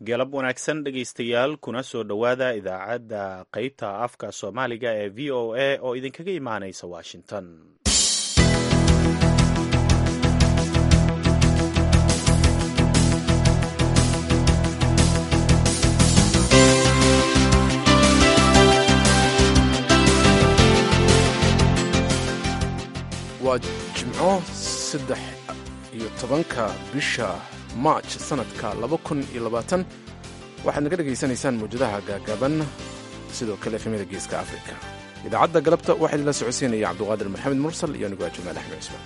galab wanaagsan dhegaystayaal kuna soo dhowaada idaacadda qeybta afka soomaaliga ee v o a oo idinkaga imaanaysa washington waa jimco saddex iyo tobanka bisha march sanadka laba kun iyo labaatan waxaad naga dhegaysanaysaan mawjadaha gaagaaban sidoo kale efemyada geeska afrika idaacadda galabta waxaa idinla socodsiinaya cabduqaadir maxamed mursal iyo anigu jamaal axmed cusmaan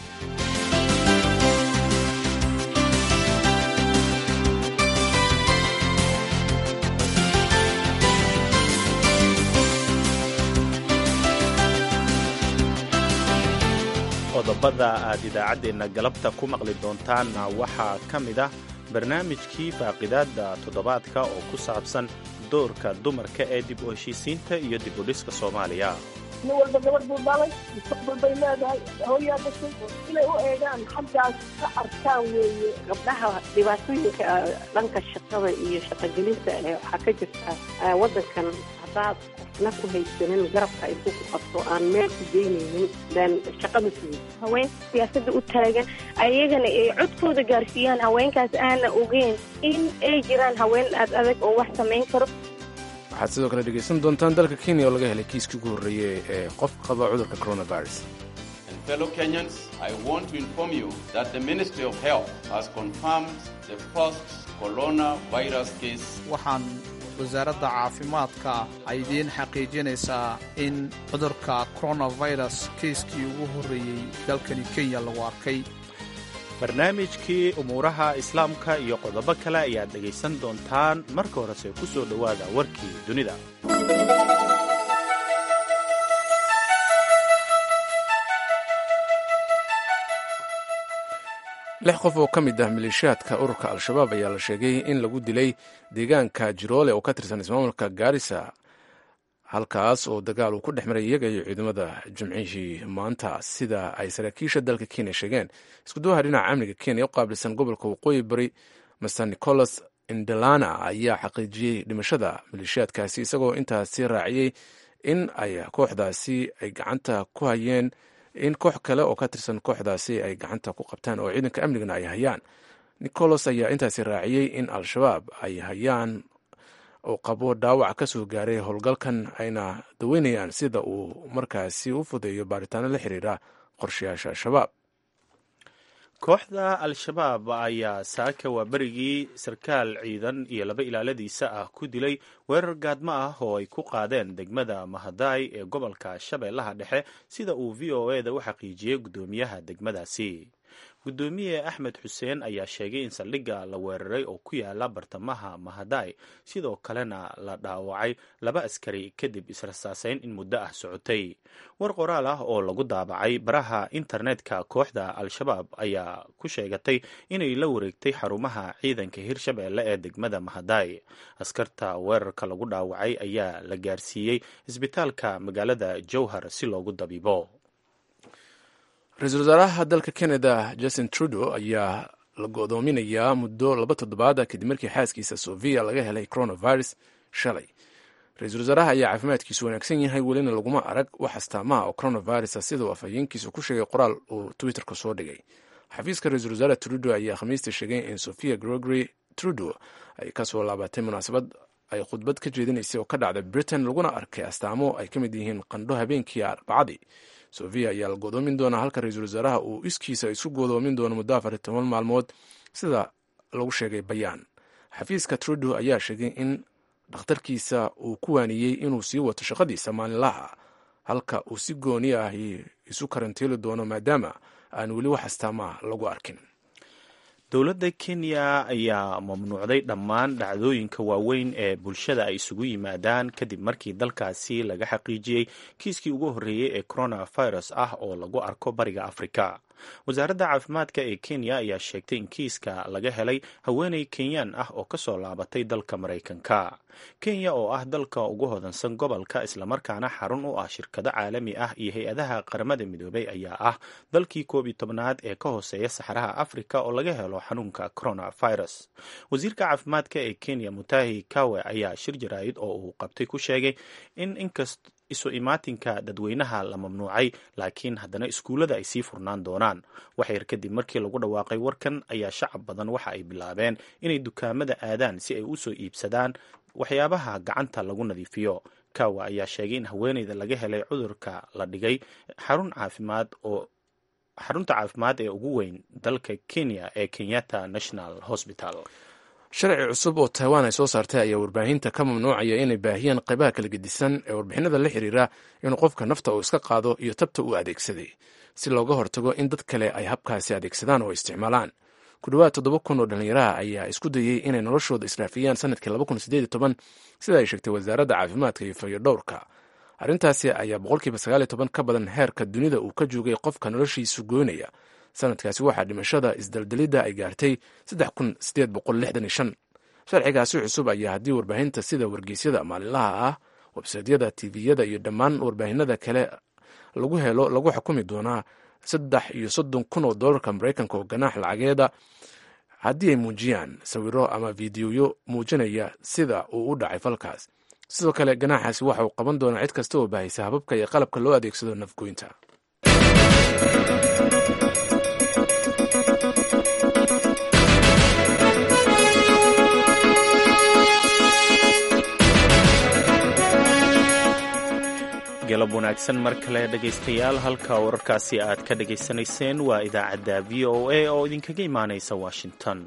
qodobada aad idaacaddeenna galabta ku maqli doontaanna waxaa ka mid ah barnaamijkii faaqidaadda toddobaadka oo ku saabsan doorka dumarka ee dib u heshiisiinta iyo dib u dhiska soomaaliya nin walba gabadh buu dhalay mustaqbal bay leedahay hooyaa dhashay inay u eegaan xaggaas ka arkaan weeye gabdhaha dhibaatooyinka dhanka shaqada iyo shaqogelinta waxaa ka jirta waddankan haddaad qofna ku haysanin garabka ay ku qabto aan meel ku geynaynin baan shaqada sugin haweenka siyaasadda u taagan ayagana ay codkooda gaarsiiyaan haweenkaas aana ogeyn in ay jiraan haween aad adag oo wax samayn karo waxaad sidoo kale dhegaysan doontaan dalka kenya oo laga helay kiiskii ugu horreeyey ee qof qaba cudurka coronavirus Fellow Kenyans, I want to inform you that the Ministry of Health has confirmed the first coronavirus case. waxaan wasaaradda caafimaadka ay idiin xaqiijinaysaa in cudurka coronavirus kiiskii ugu horreeyey dalkani kenya lagu arkay barnaamijkii umuuraha islaamka iyo qodobo kale ayaad dhegaysan doontaan marka horese ku soo dhowaada warkii dunida lix qof oo ka mid ah maleeshiyaadka ururka al-shabaab ayaa la sheegay in lagu dilay deegaanka jiroole oo ka tirsan ismaamulka gaarisa halkaas oo dagaal uu ku dhex maray iyaga iyo ciidamada jimcihii maanta sida ay saraakiisha dalka kenya sheegeen iskuduwaha dhinaca amniga kenya u qaabilsan gobolka waqooyi bari master nicholas indelana ayaa xaqiijiyey dhimashada maleeshiyaadkaasi isagoo intaasi raaciyey in ay kooxdaasi ay gacanta ku hayeen in koox kale oo ka tirsan kooxdaasi ay gacanta ku qabtaan oo ciidanka amnigana ay hayaan nicholas ayaa intaasi raaciyey in al-shabaab ay hayaan oo qabo dhaawac ka soo gaaray howlgalkan ayna daweynayaan sida uu markaasi u fudeeyo baaritaano la xiriira qorshayaasha al-shabaab kooxda al-shabaab ayaa saaka waa berigii sarkaal ciidan iyo laba ilaaladiisa ah ku dilay weerar gaadmo ah oo ay ku qaadeen degmada mahadaay ee gobolka shabeellaha dhexe sida uu v o e da u xaqiijiyey guddoomiyaha degmadaasi guddoomiye axmed xuseen ayaa sheegay in saldhigga la weeraray oo ku yaala bartamaha mahadaay sidoo kalena la dhaawacay laba askari kadib israsaaseyn in muddo ah socotay war qoraal ah oo lagu daabacay baraha internetka kooxda al-shabaab ayaa ku sheegatay inay la wareegtay xarumaha ciidanka hirshabeelle ee degmada mahadaay askarta weerarka lagu dhaawacay ayaa la gaarsiiyey isbitaalka magaalada jowhar si loogu dabiibo ra-iisul wasaaraha dalka canada justin trudeau ayaa la go'doominayaa muddo laba toddobaada kadib markii xaaskiisa sofia laga helay coronavirus shalay ra-iisul wasaaraha ayaa caafimaadkiisu wanaagsan yahay welina laguma arag wax astaamaha oo coronavirusa siduu afhayeenkiisu ku sheegay qoraal uu twitterka soo dhigay xafiiska ra-iisul wasaare trudeau ayaa khamiista sheegay in sofia gregory trudeau ay kasoo laabatay munaasabad ay khudbad ka jeedinaysay oo ka dhacda britain laguna arkay astaamo ay ka mid yihiin qandho habeenkii arbacadii sofia ayaa la godoomin doonaa halka ra-iisul wasaaraha uu iskiisa isu godoomin doono muddo afar iyo toban maalmood sida lagu sheegay bayaan xafiiska trudeau ayaa sheegay in dhakhtarkiisa uu ku waaniyey inuu sii wato shaqadiisa maalinlaha halka uu si gooni ah isu karantiili doono maadaama aan weli wax astaamaha lagu arkin dowladda kenya ayaa mamnuucday dhammaan dhacdooyinka waaweyn ee bulshada ay isugu yimaadaan kadib markii dalkaasi laga xaqiijiyey kiiskii ugu horreeyey ee coronavirus ah oo lagu arko bariga afrika wasaaradda caafimaadka ee kenya ayaa sheegtay in kiiska laga helay haweeney kenyaan ah oo kasoo laabatay dalka maraykanka kenya oo ah dalka ugu hodansan gobolka islamarkaana xarun u ah shirkado caalami ah iyo hay-adaha qaramada midoobay ayaa ah dalkii koob iyo tobnaad ee ka hooseeya saxaraha afrika oo laga helo xanuunka coronavirus wasiirka caafimaadka ee kenya mutahi kawe ayaa shir jaraa'id oo uu qabtay ku sheegay in inkast isu imaatinka dadweynaha la mamnuucay laakiin haddana iskuullada ay sii furnaan doonaan waxyar kadib markii lagu dhawaaqay warkan ayaa shacab badan waxa ay bilaabeen inay dukaamada aadaan si ay usoo iibsadaan waxyaabaha gacanta lagu nadiifiyo kawa ayaa sheegay in haweeneyda laga helay cudurka la dhigay xarun caafimaad oo xarunta caafimaad ee ugu weyn dalka kenya ee kenyatta national hospital sharci cusub oo taiwan ay soo saartay ayaa warbaahinta ka mamnuucaya inay baahiyaan qaybaha kala gedisan ee warbixinada la xiriira inuu qofka nafta uu iska qaado iyo tabta uu adeegsaday si looga hortago in dad kale ay habkaasi adeegsadaan oo isticmaalaan ku dhowaad toddoba kun oo dhallinyaraha ayaa isku dayey inay noloshooda israafiyaan sanadkii laba kun sideed iyo toban sida ay sheegtay wasaaradda caafimaadka iyo fayodhowrka arrintaasi ayaa boqolkiiba sagaal iyo toban ka badan heerka dunida uu ka joogay qofka noloshiisu goynaya sanadkaasi waxaa dhimashada isdaldalidda ay gaartay saddex kun sideed boqol lixdan iyo shan sharcigaasi cusub ayaa haddii warbaahinta sida wargeysyada maalinlaha ah websaydyada tviyada iyo dhammaan warbaahinada kale lagu helo lagu xukumi doonaa saddex iyo soddon kun oo doolarka maraykanka oo ganaax lacageeda haddii ay muujiyaan sawiro ama fiidiyoyo muujinaya sida uu u dhacay falkaas sidoo kale ganaaxaasi waxa uu qaban doonaa cid kasta oo baahaysa hababka iyo qalabka loo adeegsado nafgoynta galab wanaagsan mar kale dhegaystayaal halka wararkaasi aad ka dhegaysanayseen waa idaacadda v o a oo idinkaga imaanaysa washington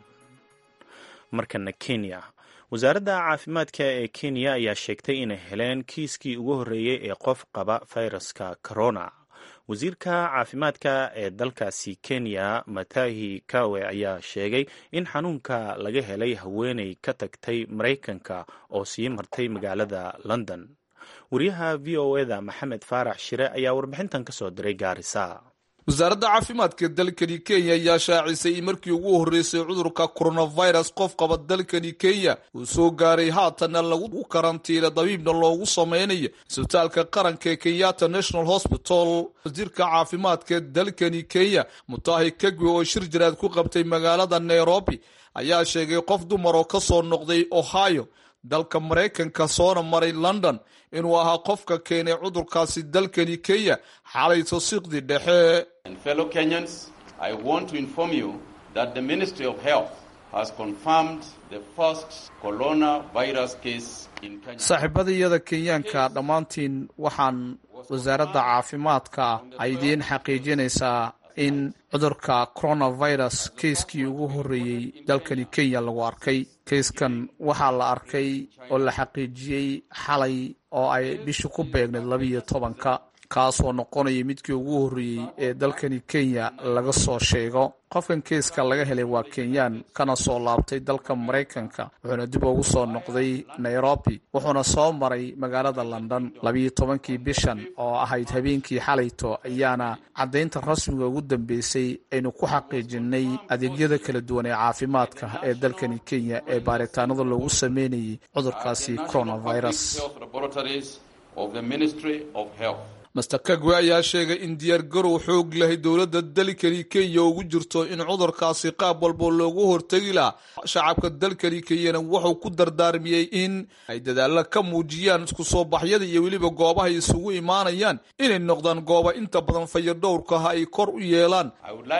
markana kenya wasaaradda caafimaadka ee kenya ayaa sheegtay inay heleen kiiskii ugu horreeyey ee qof qaba fayraska corona wasiirka caafimaadka ee dalkaasi kenya matahi kawe ayaa sheegay in xanuunka laga helay haweeney ka tagtay maraykanka oo sii martay magaalada london wariyaha v o eda maxamed faarax shire ayaa warbixintan ka soo diray gaarisa wasaaradda caafimaadka dalkani kenya ayaa shaacisay in markii ugu horreysay cudurka coronavirus qof qaba dalkani kenya uu soo gaaray haatanna lagu karantiina dabiibna loogu sameynayo isbitaalka qaranka ee kenyatta national hospital wasiirka caafimaadka dalkani kenya mutahi kagwe oo shir jaraad ku qabtay magaalada nairobi ayaa sheegay qof dumar oo kasoo noqday ohio dalka maraykanka soona maray london inuu ahaa qofka keenay cudurkaasi dalkani kenya xalay tosiiqdii dhexe fellow kenyans i want to inform you that the ministry of health has confirmed the first coronavirus case in kenya saaxiibadayada kenyaanka dhammaantiin waxaan wasaaradda caafimaadka ay idiin xaqiijinaysaa in cudurka coronavirus keiskii ugu horreeyey dalkani kenya lagu arkay keiskan waxaa la arkay oo la xaqiijiyey xalay oo ay bishu ku beegnayd labiiyo tobanka kaasoo noqonaya midkii ugu horreeyey ee dalkani kenya laga soo sheego qofkan keiska laga helay waa kenyaan kana soo laabtay dalka maraykanka wuxuuna dib ugu soo noqday nairobi wuxuuna soo maray magaalada london labiiyo tobankii bishan oo ahayd habeenkii xalayto ayaana caddaynta rasmiga ugu dambeysay aynu ku xaqiijinay adeegyada kala duwan ee caafimaadka ee dalkani kenya ee baaritaanada loogu sameynayay cudurkaasi coronavirus master kagwe ayaa sheegay in diyaargarow xoog lahay dowladda dalkani kenya ugu jirto in cudurkaasi qaab walbo loogu hortegi laha shacabka dalkani kenyana wuxuu ku dardaarmiyey in ay dadaalla ka muujiyaan isku soo baxyada iyo weliba goobahay isugu imaanayaan inay noqdaan gooba inta badan fayadhowrkaha ay kor u yeelaan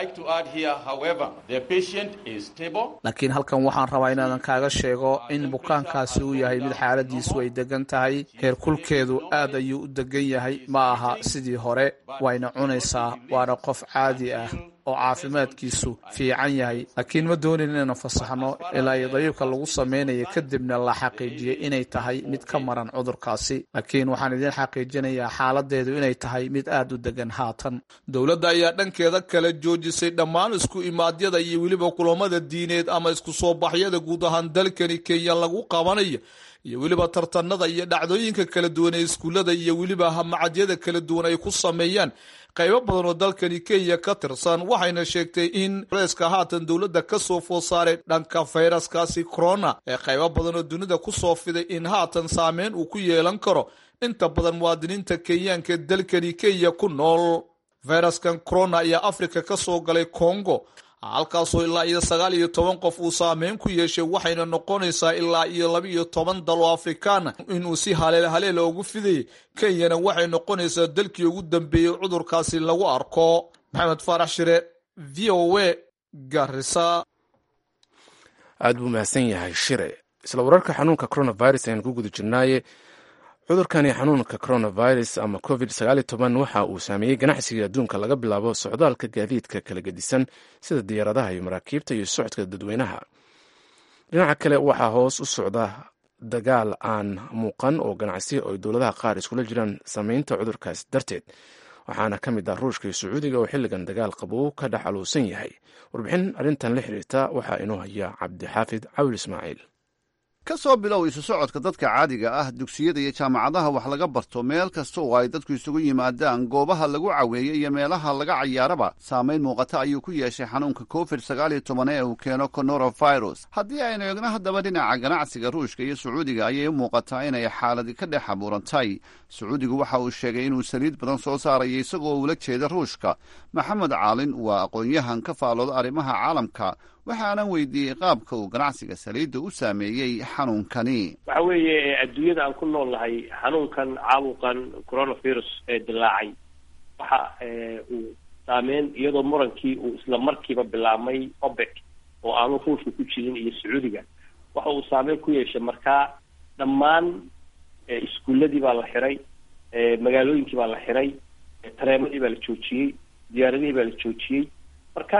laakiin halkan waxaan rabaa inaadan kaaga sheego in bukaankaasi uu yahay mid xaaladiisu ay degan tahay heerkulkeedu aad ayuu u degan yahay ma aha sidii hore wayna cunaysaa waana qof caadi ah oo caafimaadkiisu fiican yahay laakiin ma doonin inaynu fasaxno ilaa iyo dabiibka lagu sameynaya kadibna la xaqiijiyay inay tahay mid ka maran cudurkaasi laakiin waxaan idiin xaqiijinayaa xaaladeedu inay tahay mid aad u degan haatan dowladda ayaa dhankeeda kala joojisay dhammaan isku imaadyada iyo weliba kulamada diineed ama isku soo baxyada guud ahaan dalkani kenya lagu qabanayo iyo weliba tartanada iyo dhacdooyinka kala duwan ee iskuullada iyo weliba hamacadyada kala duwan ay ku sameeyaan qaybo badan oo dalkani kenya ka tirsan waxayna sheegtay in culayska haatan dowladda ka soo food saaray dhanka fayraskaasi corona ee qaybo badan oo dunida ku soo fiday in haatan saameyn uu ku yeelan karo inta badan muwaadiniinta kenyaanka dalkani kenya ku nool fayraskan corona ayaa afrika ka soo galay congo halkaasoo ilaa iyo sagaal iyo toban qof uu saameyn ku yeeshay waxayna noqonaysaa ilaa iyo laba iyo toban dal oo afrikaana inuu si haleel haleela ugu fidayay kenyana waxay noqonaysaa dalkii ugu dambeeyey cudurkaasi lagu arko maxamed faarax shire v o a garisa aad buu mahadsan yahay shire isla wararka xanuunka coronavirus ayaan ku guda jirnaaye cudurkani xanuunka coronavirus ama covid waxa uu saameeyey ganacsiga adduunka laga bilaabo socdaalka gaadiidka kala gedisan sida diyaaradaha iyo maraakiibta iyo socodka dadweynaha dhinaca kale waxaa hoos u socda dagaal aan muuqan oo ganacsi oo dowladaha qaar iskula jiraan saameynta cudurkaas darteed waxaana ka mid ah ruushka iyo sacuudiga oo xilligan dagaal qabow ka dhex aluusan yahay warbixin arrintan la xiriirta waxaa inoo haya cabdixaafid cawil ismaaciil ka soo bilow isu socodka dadka caadiga ah dugsiyada iyo jaamacadaha wax laga barto meel kasta oo ay dadku isugu yimaadaan goobaha lagu caweeyo iyo meelaha laga cayaaraba saamayn muuqata ayuu ku yeeshay xanuunka covid sagaal iyo toban ee uu keeno coronavirus haddii aynu eegno haddaba dhinaca ganacsiga ruushka iyo sacuudiga ayay u muuqataa inay xaaladi ka dhex abuurantay sacuudigu waxa uu sheegay inuu saliid badan soo saaraya isagoo ula jeeda ruushka maxamed caalin waa aqoon-yahan ka faalooda arrimaha caalamka waxaanan weydiiyey qaabka uu ganacsiga saliidda u saameeyey xanuunkani waxa weeye adduunyada aan ku nool nahay xanuunkan caabuqan coronavirus ee dilaacay waxa uu saameyn iyadoo murankii uu isla markiiba bilaabmay obek oo aanu ruushka ku jirin iyo sacuudiga waxa uu saameyn ku yeeshay markaa dhammaan iskuuladii baa la xiray magaalooyinkii baa la xiray tareemadii baa la joojiyey diyaaradihii baa la joojiyey marka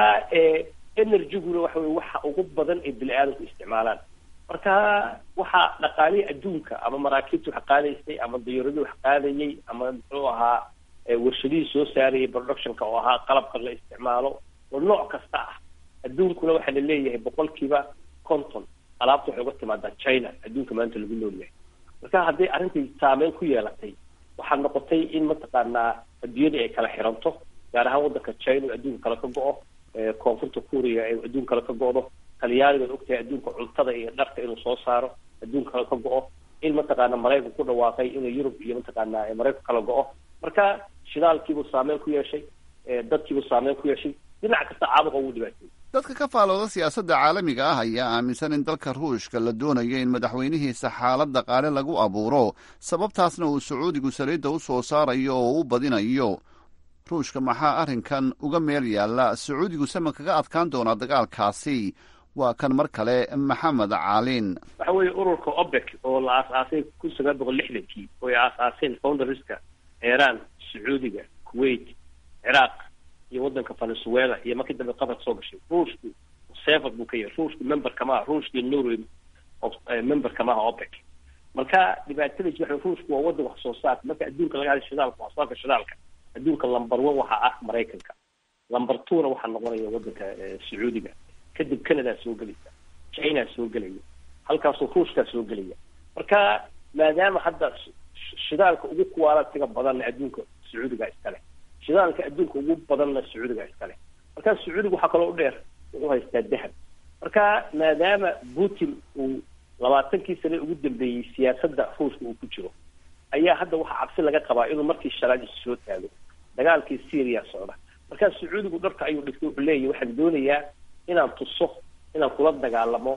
energyguna waxa weye waxa ugu badan ee bini aadamku isticmaalaan marka waxaa dhaqaalihii adduunka ama maraakiibta wax qaadaysay ama diyaaradii wax qaadayay ama muxuu ahaa warshadihii soo saarayay productionka oo ahaa qalabka la isticmaalo oo nooc kasta ah adduunkuna waxaa la leeyahay boqolkiiba conton alaabta waxay uga timaadaa china adduunka maanta lagu nool yahay marka hadday arrintai saameyn ku yeelatay waxaa noqotay in mataqaanaa adduunyadii ay kala xiranto gaar ahaan waddanka china oo adduunka kale ka go-o koonfurta kuuriya ee adduun kale ka go-do talyaanigaad ogtahay adduunka cuntada iyo dharka inuu soo saaro adduun kale ka go-o in mataqaana maraykan ku dhawaaqay inuu yurub iyo mataqaana maraykan kala go-o marka shidaalkiibuu saameyn ku yeeshay dadkiibuu saameyn ku yeeshay dhinac kasta caabuqa ugu dhibaatay dadka ka faalooda siyaasadda caalamiga ah ayaa aaminsan in dalka ruushka la doonayo in madaxweynihiisa xaalad dhaqaale lagu abuuro sababtaasna uu sacuudigu saliidda u soo saarayo oo u badinayo ruushka maxaa arrinkan uga meel yaalla sacuudigu sama kaga adkaan doonaa dagaalkaasi waa kan mar kale maxamed caalin waxa weeye ururka obek oo la aas-aasay kun sagaal boqol lixdankii oo ay aas-aaseen founderska iiraan sacuudiga kuwait ciraaq iyo waddanka venezuela iyo markii dambe qatar soo gashay ruushku sever buu ka yahay ruushku member kamaha ruushka iyo norway member kamaha opec marka dhibaatada waxa ruushku waa waddan wax soo saarka marka adduunka laga hadlay shidaalka wax soo saarka shidaalka adduunka lumber one waxaa ah maraykanka lumber two-na waxaa noqonaya waddanka sacuudiga kadib canada soo gelaysa china soo gelaya halkaasoo ruushkaa soo gelaya marka maadaama hadda shidaalka ugu kuwaalatiga badanna adduunka sacuudiga iskale shidaalka adduunka ugu badanna sacuudiga iskale marka sacuudiga waxaa kaloo u dheer wuxuu haystaa dahab marka maadaama putin uu labaatankii sane ugu dambeeyey siyaasadda ruushka uu ku jiro ayaa hadda waxaa cabsi laga qabaa inuu markii shalaad isu soo taago dagaalkii syria socda markaa sacuudigu dharka ayuu dhigtay wuxuu leeyahy waxaan doonayaa inaan tuso inaan kula dagaalamo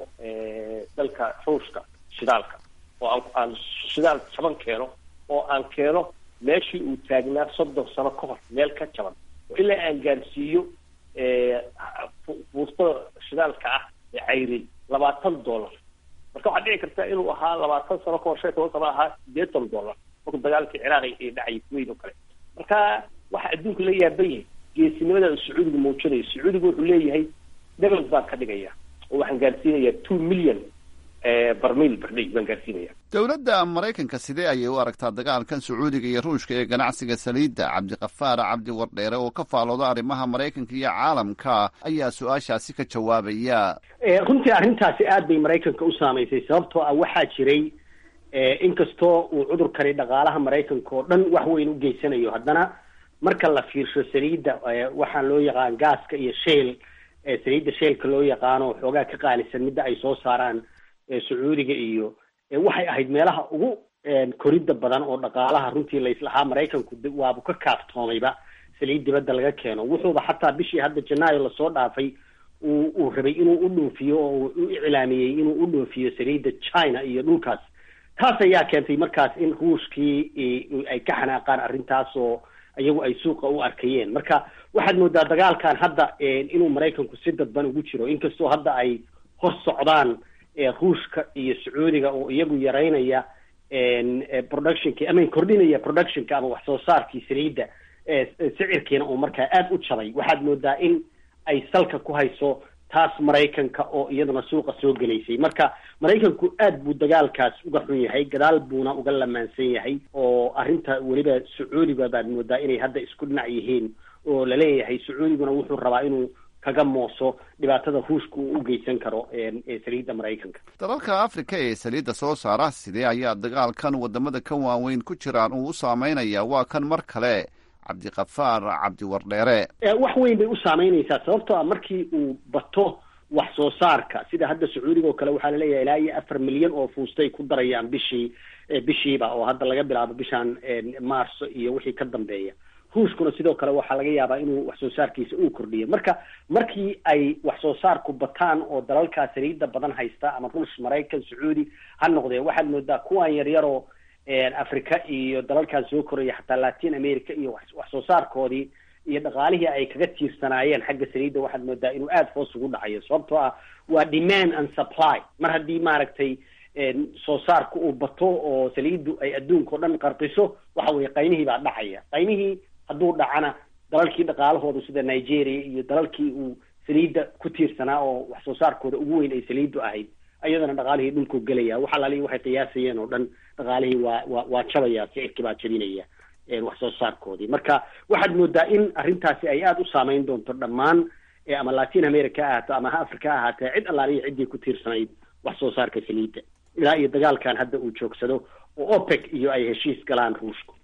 dalka ruushka shidaalka oo aan aan shidaal jaban keeno oo aan keeno meeshii uu taagnaa soddon sano ka hor meel ka jaban oo ilaa aan gaarsiiyo fuustada shidaalka ah ee cayri labaatan dollar marka waxaa dhici karta inuu ahaa labaatan sano kahor shan toban sano ahaa sideetan dollar marka dagaalkii ciraaq ee dhacay kuwait oo kale marka waxa adduunka la yaaban yahay geesinimada uu sacuudigu muujinayo sacuudigu wuxuu leeyahay double baan ka dhigaya oo waxaan gaarsiinayaa two million barmiil bardhay baan gaarsiinaya dowladda maraykanka sidee ayay u aragtaa dagaalkan sacuudiga iyo ruushka ee ganacsiga saliidda cabdiqafaar cabdi wardheere oo ka faalooda arrimaha maraykanka iyo caalamka ayaa su-aashaasi ka jawaabaya runtii arrintaasi aad bay maraykanka u saamaysay sababtoo ah waxaa jiray inkastoo uu cudurkani dhaqaalaha maraykanka oo dhan wax weyn u geysanayo haddana marka la fiirsho saliidda waxaan loo yaqaan gaaska iyo sheel saliidda sheelka loo yaqaano xoogaa ka qaalisan midda ay soo saaraan sacuudiga iyo waxay ahayd meelaha ugu koridda badan oo dhaqaalaha runtii laislahaa maraykanku waabu ka kaaftoomayba saliid dibadda laga keeno wuxuuba xataa bishii hadda janaayo lasoo dhaafay uu uu rabay inuu u dhoofiyo oo uu u iclaamiyey inuu u dhoofiyo saliidda china iyo dhulkaas taas ayaa keentay markaas in ruushkii ay ka xanaaqaan arrintaas oo iyagu ay suuqa u arkayeen marka waxaad moodaa dagaalkan hadda inuu maraykanku si dadban ugu jiro inkastoo hadda ay hor socdaan ruushka iyo sacuudiga oo iyagu yaraynaya productionki ama kordhinaya productionka ama wax soo saarkii saliidda sicirkiina uu markaa aada u jabay waxaad moodaa in ay salka ku hayso taas maraykanka oo iyaduna suuqa soo gelaysay marka maraykanku aad buu dagaalkaas uga xun yahay gadaal buuna uga lamaansan yahay oo arrinta weliba sacuudiga baad moodaa inay hadda isku dhinac yihiin oo laleeyahay sacuudiguna wuxuu rabaa inuu kaga mooso dhibaatada ruushka uu u geysan karo saliidda maraykanka dalalka afrika ee saliidda soo saara sidee ayaa dagaalkan wadamada ka waaweyn ku jiraan uu u saameynaya waa kan mar kale cabdiqafaar cabdiwardheere wax weyn bay u saameynaysaa sababtoo ah markii uu bato wax soo saarka sida hadda sacuudiga oo kale waxaa laleeyahay ilaa iyo afar milyan oo fuustay ku darayaan bishii bishiiba oo hadda laga bilaabo bishan maarso iyo wixii ka dambeeya ruushkuna sidoo kale waxaa laga yaabaa inuu wax soo saarkiisa uu kordhiyo marka markii ay wax soo saarku bataan oo dalalkaa saliidda badan haysta ama ruush maraykan sacuudi ha noqdee waxaad moodaa kuwan yaryaroo africa iyo dalalkan soo koraya xataa latin america iyo wax soo saarkoodii iyo dhaqaalihii ay kaga tiirsanaayeen xagga saliidda waxaad moodaa inuu aada hoos ugu dhacayo sababtoo ah waa demand and supply mar haddii maaragtay soo saarku uu bato oo saliiddu ay adduunka o dhan qarqiso waxa weye qaymihii baa dhacaya qaymihii hadduu dhacana dalalkii dhaqaalahooda sida nigeria iyo dalalkii uu saliidda ku tiirsanaa oo wax soo saarkooda ugu weyn ay saliiddu ahayd ayadana dhaqaalihii dhulku gelaya waxa laalihi waxay qiyaasayeen oo dhan dhaqaalihii waa waa waa jabaya sicirkii baa jabinaya wax soo saarkoodii marka waxaad moodaa in arrintaasi ay aada u saameyn doonto dhammaan ama latin america ha ahaato ama ha africa ha ahaatee cid allaalihi ciddii ku tiirsanayd wax soo saarka saliidda ilaa iyo dagaalkan hadda uu joogsado oo opec iyo ay heshiis galaan ruushku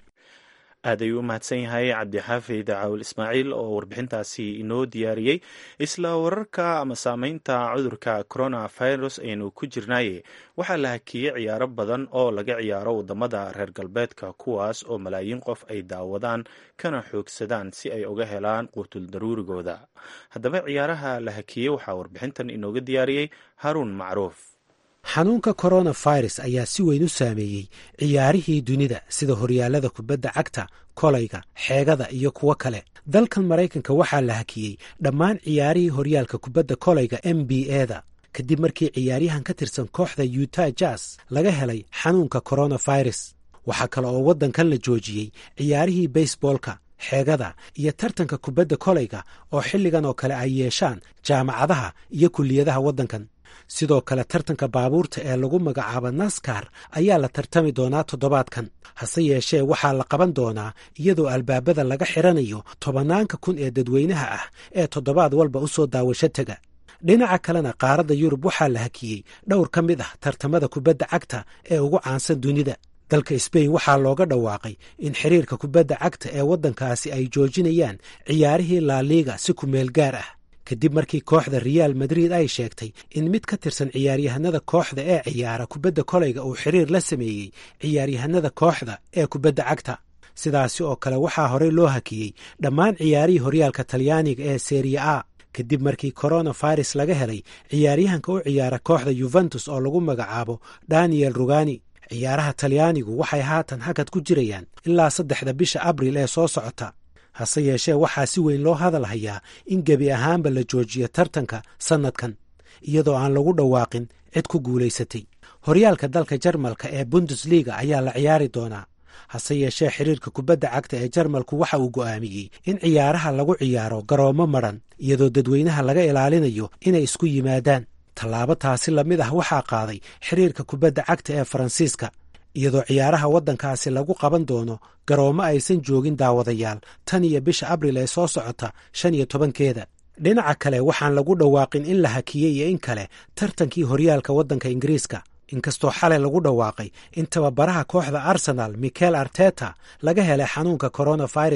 aad ayuu u mahadsan yahay cabdixaafid caawil ismaaciil oo warbixintaasi inoo diyaariyey isla wararka ama saameynta cudurka coronavirus aynu ku jirnaaye waxaa la hakiyey ciyaaro badan oo laga ciyaaro wadamada reer galbeedka kuwaas oo malaayiin qof ay daawadaan kana xoogsadaan si ay uga helaan quutul daruurigooda haddaba ciyaaraha la hakiyey waxaa warbixintan inooga diyaariyey haruun macruuf xanuunka coronavirus ayaa si weyn u saameeyey ciyaarihii dunida sida horyaallada kubadda cagta kolayga xeegada iyo kuwo kale dalkan maraykanka waxaa la hakiyey dhammaan ciyaarihii horyaalka kubadda kolayga m b eda kadib markii ciyaaryahan ka tirsan kooxda yuta jas laga helay xanuunka coronavirus waxaa kale oo waddankan la joojiyey ciyaarihii baseboolka xeegada iyo tartanka kubadda kolayga oo xilligan oo kale ay yeeshaan jaamacadaha iyo kulliyadaha waddankan sidoo kale tartanka baabuurta ee lagu magacaabo naskar ayaa la tartami doonaa toddobaadkan hase yeeshee waxaa la qaban doonaa iyadoo albaabada laga xiranayo tobanaanka kun ee dadweynaha ah ee toddobaad walba u soo daawasho tega dhinaca kalena qaaradda yurub waxaa la hakiyey dhowr ka mid ah tartamada kubadda cagta ee ugu caansan dunida dalka sbain waxaa looga dhawaaqay in xiriirka kubadda cagta ee waddankaasi ay joojinayaan ciyaarihii laaliiga si ku meel gaar ah kadib markii kooxda reaal madrid ay sheegtay in mid ka tirsan ciyaaryahanada kooxda ee ciyaara kubadda kolayga uu xiriir la sameeyey ciyaaryahanada kooxda ee kubadda cagta sidaasi oo kale waxaa horey loo hakiyey dhammaan ciyaarihii horyaalka talyaaniga ee seriya a kadib markii coronavirus laga helay ciyaaryahanka u ciyaara kooxda yuventus oo lagu magacaabo daniel rugani ciyaaraha talyaanigu waxay haatan hakad ku jirayaan ilaa saddexda bisha abril ee soo socota hase yeeshee waxaa si weyn loo hadal hayaa in gebi ahaanba la joojiyo tartanka sannadkan iyadoo aan lagu dhawaaqin cid ku guulaysatay horyaalka dalka jarmalka ee bundesliga ayaa la ciyaari doonaa hase yeeshee xiriirka kubadda cagta ee jarmalku waxa uu go'aamiyey in ciyaaraha lagu ciyaaro garoomo madran iyadoo dadweynaha laga ilaalinayo inay isku yimaadaan tallaabo taasi lamid ah waxaa qaaday xiriirka kubadda cagta ee faransiiska iyadoo ciyaaraha waddankaasi lagu qaban doono garoomo aysan joogin daawadayaal tan iyo bisha abril ee soo socota shan iyo tobankeeda dhinaca kale waxaan lagu dhawaaqin in la hakiyey iyo in kale tartankii horyaalka waddanka ingiriiska inkastoo xalay lagu dhawaaqay in tababaraha kooxda arsenal michael arteta laga helay xanuunka coronavirus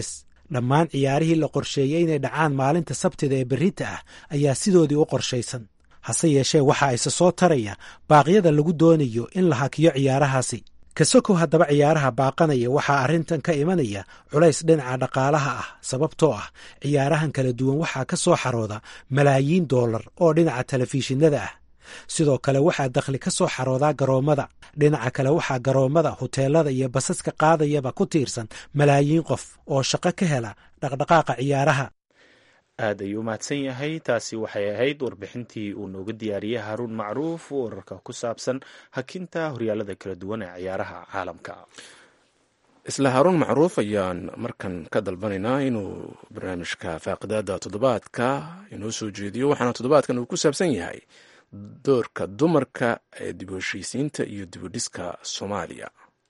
dhammaan ciyaarihii la qorsheeyey inay dhacaan maalinta sabtida ee berrita ah ayaa sidoodii u qorshaysan hase yeeshee waxa isa soo taraya baaqyada lagu doonayo in la hakiyo ciyaarahaasi kasokow haddaba ciyaaraha baaqanaya waxaa arrintan ka imanaya culays dhinaca dhaqaalaha ah sababtoo ah ciyaarahan kala duwan waxaa ka soo xarooda malaayiin doolar oo dhinaca telefishinada ah sidoo kale waxaa dakhli ka soo xaroodaa garoommada dhinaca kale waxaa garoommada huteelada iyo basaska qaadayaba ku tiirsan malaayiin qof oo shaqo ka hela dhaqdhaqaaqa ciyaaraha aad ayuu umahadsan yahay taasi waxay ahayd warbixintii uu nooga diyaariyey haaruun macruuf wararka ku saabsan hakinta horyaalada kala duwan ee ciyaaraha caalamka isla haaruun macruuf ayaan markan ka dalbanaynaa inuu barnaamijka faaqidaada toddobaadka inoo soo jeediyo waxaana toddobaadkan uu ku saabsan yahay doorka dumarka ee dib u heshiisiinta iyo dib u dhiska soomaaliya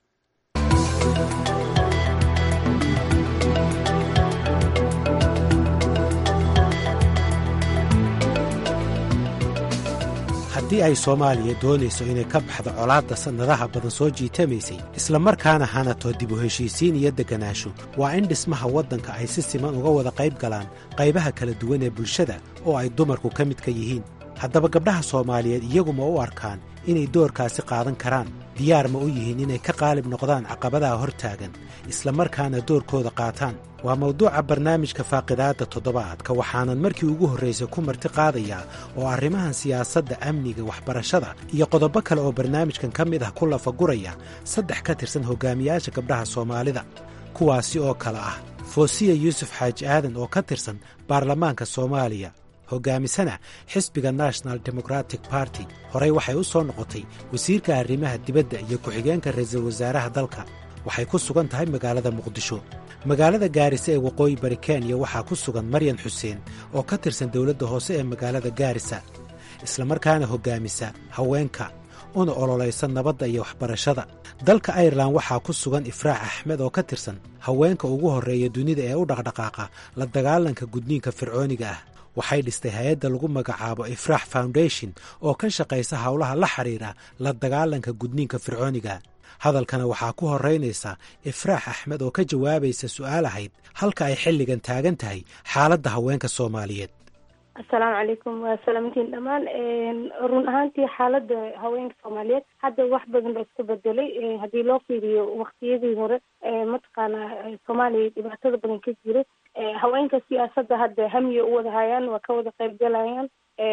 haddii ay soomaaliya doonayso inay ka baxdo colaadda sannadaha badan soo jiitamaysay islamarkaana hanato dib u heshiisiin iyo degganaasho waa in dhismaha waddanka ay si siman uga wada qayb galaan qaybaha kala duwan ee bulshada oo ay dumarku ka midka yihiin haddaba gabdhaha soomaaliyeed iyaguma u arkaan inay doorkaasi qaadan karaan diyaar ma u yihiin inay ka qaalib noqdaan caqabadaha hor taagan islamarkaana doorkooda qaataan waa mawduuca barnaamijka faaqidaadda toddobaadka waxaanan markii ugu horraysay ku marti qaadayaa oo arrimahan siyaasadda amniga waxbarashada iyo qodobo kale oo barnaamijkan ka mid ah ku lafaguraya saddex ka tirsan hogaamiyaasha gabdhaha soomaalida kuwaasi oo kale ah foosiya yuusuf xaaji aadan oo ka tirsan baarlamaanka soomaaliya hogaamisana xisbiga national democratic barty horey waxay u soo noqotay wasiirka arrimaha dibadda iyo ku-xigeenka ra'iisul wasaaraha dalka waxay ku sugan tahay magaalada muqdisho magaalada gaarisa ee waqooyi bari kenya waxaa ku sugan maryan xuseen oo ka tirsan dowladda hoose ee magaalada gaarisa islamarkaana hoggaamisa haweenka una ololaysa nabadda iyo waxbarashada dalka airelan waxaa ku sugan ifraax axmed oo ka tirsan haweenka ugu horreeya dunida ee u dhaqdhaqaaqa la dagaalanka gudniinka fircooniga ah waxay dhistay hay-adda lagu magacaabo ifraax foundation oo ka shaqaysa howlaha la xidhiira la dagaalanka gudniinka fircooniga hadalkana waxaa ku horeynaysa ifraax axmed oo ka jawaabaysa su-aal ahayd halka ay xilligan taagan tahay xaaladda haweenka soomaaliyeed assalaamu calaykum waa salaamantiin dhammaan run ahaantii xaaladda haweenka soomaaliyeed hadda wax badan ba iska bedelay haddii loo fiiriyo waktiyadii hore mataqaana soomaaliya dhibaatada badan ka jira haweenka siyaasadda hadda hamiya u wada hayaan waa ka wada qayb galayaan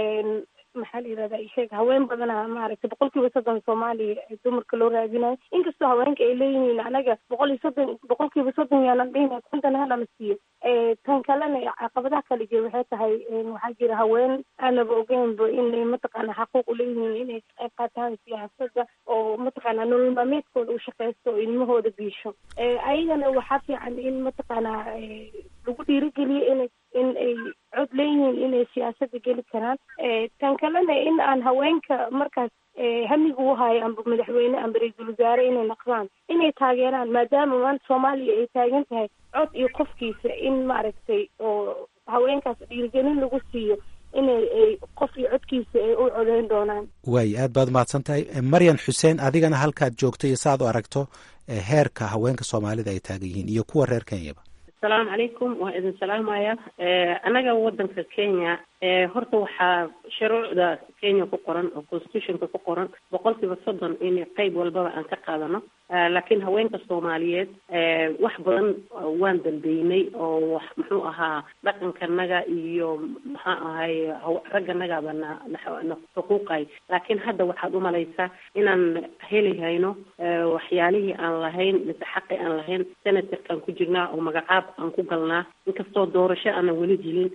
maxaa la yirahda sheeg haween badana maaragtay boqol kiiba soddon soomaaliya dumarka loo raadinayo inkastoo haweenka ay leeyihiin anaga boqol iyo soddon boqol kiiba soddon yaanan dhihina kontan halana siiyo tan kalena caqabadaha kale jira waxay tahay waxaa jira haween aanaba ogeynba inay mataqaana xaquuq uleeyihiin inay qayb qaataan siyaasadda oo mataqaana nolol maalmeedkooda u shaqeysto oo ilmahooda biisho ayagana waxaa fiican in mataqaana lagu dhiirigeliyo inay in ay cod leeyihiin inay siyaasadda geli karaan tan kalena in aan haweenka markaas hamiga u hayo amba madaxweyne amba ra-iisul wasaare inay naqdaan inay taageeraan maadaama maanta soomaaliya ay taagan tahay cod iyo qofkiisa in maaragtay oo haweenkaas dhiirigelin lagu siiyo inay ay qof iyo codkiisa ay u codeyn doonaan waayo aad baad umahadsan tahay maryan xuseen adigana halkaad joogto iyo saaad u aragto heerka haweenka soomaalida ay taagan yihiin iyo kuwa reer kenyaba asalaamu calaykum waa idin salaamaya annaga wadanka kenya horta waxaa shuruucda kenya ku qoran oo constitutionka ku qoran boqol kiiba soddon in qeyb walbaba aan ka qaadano laakiin haweenka soomaaliyeed wax badan waan dambeynay oo wax muxuu ahaa dhaqankanaga iyo maxaa ahay ragganagaba na na xuquuqay laakiin hadda waxaad umalaysaa inaan heli hayno waxyaalihii aan lahayn mise xaqi aan lahayn senatorkaan ku jirnaa oo magacaab aan ku galnaa inkastoo doorasho aanan weli helin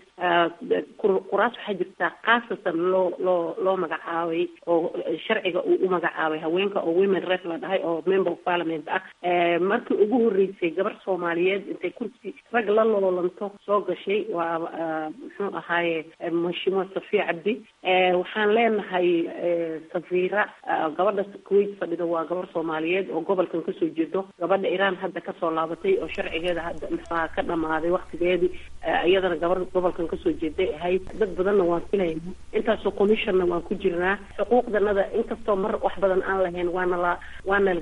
kuraas waxaa jirtaa khaasatan loo loo loo magacaabay oo sharciga uu u magacaabay haweenka oo women rep la dhahay oo member of parliament ah markii ugu horreysay gabar soomaaliyeed intay kursi rag la loolanto soo gashay waa muxuu ahaaye mashimo safiya cabdi waxaan leenahay safiira gabadha kuwait fadhida waa gabar soomaaliyeed oo gobolkan kasoo jeedo gabadha iran hadda kasoo laabatay oo sharcigeeda hadda maxaa ka dhamaaday waktigeedii iyadana gabar gobolkan kasoo jeeday ahayd dad badanna waan filayna intaasoo commissionna waan ku jirnaa xuquuqdanada inkastoo mar wax badan aan lahayn waana la waana la gacan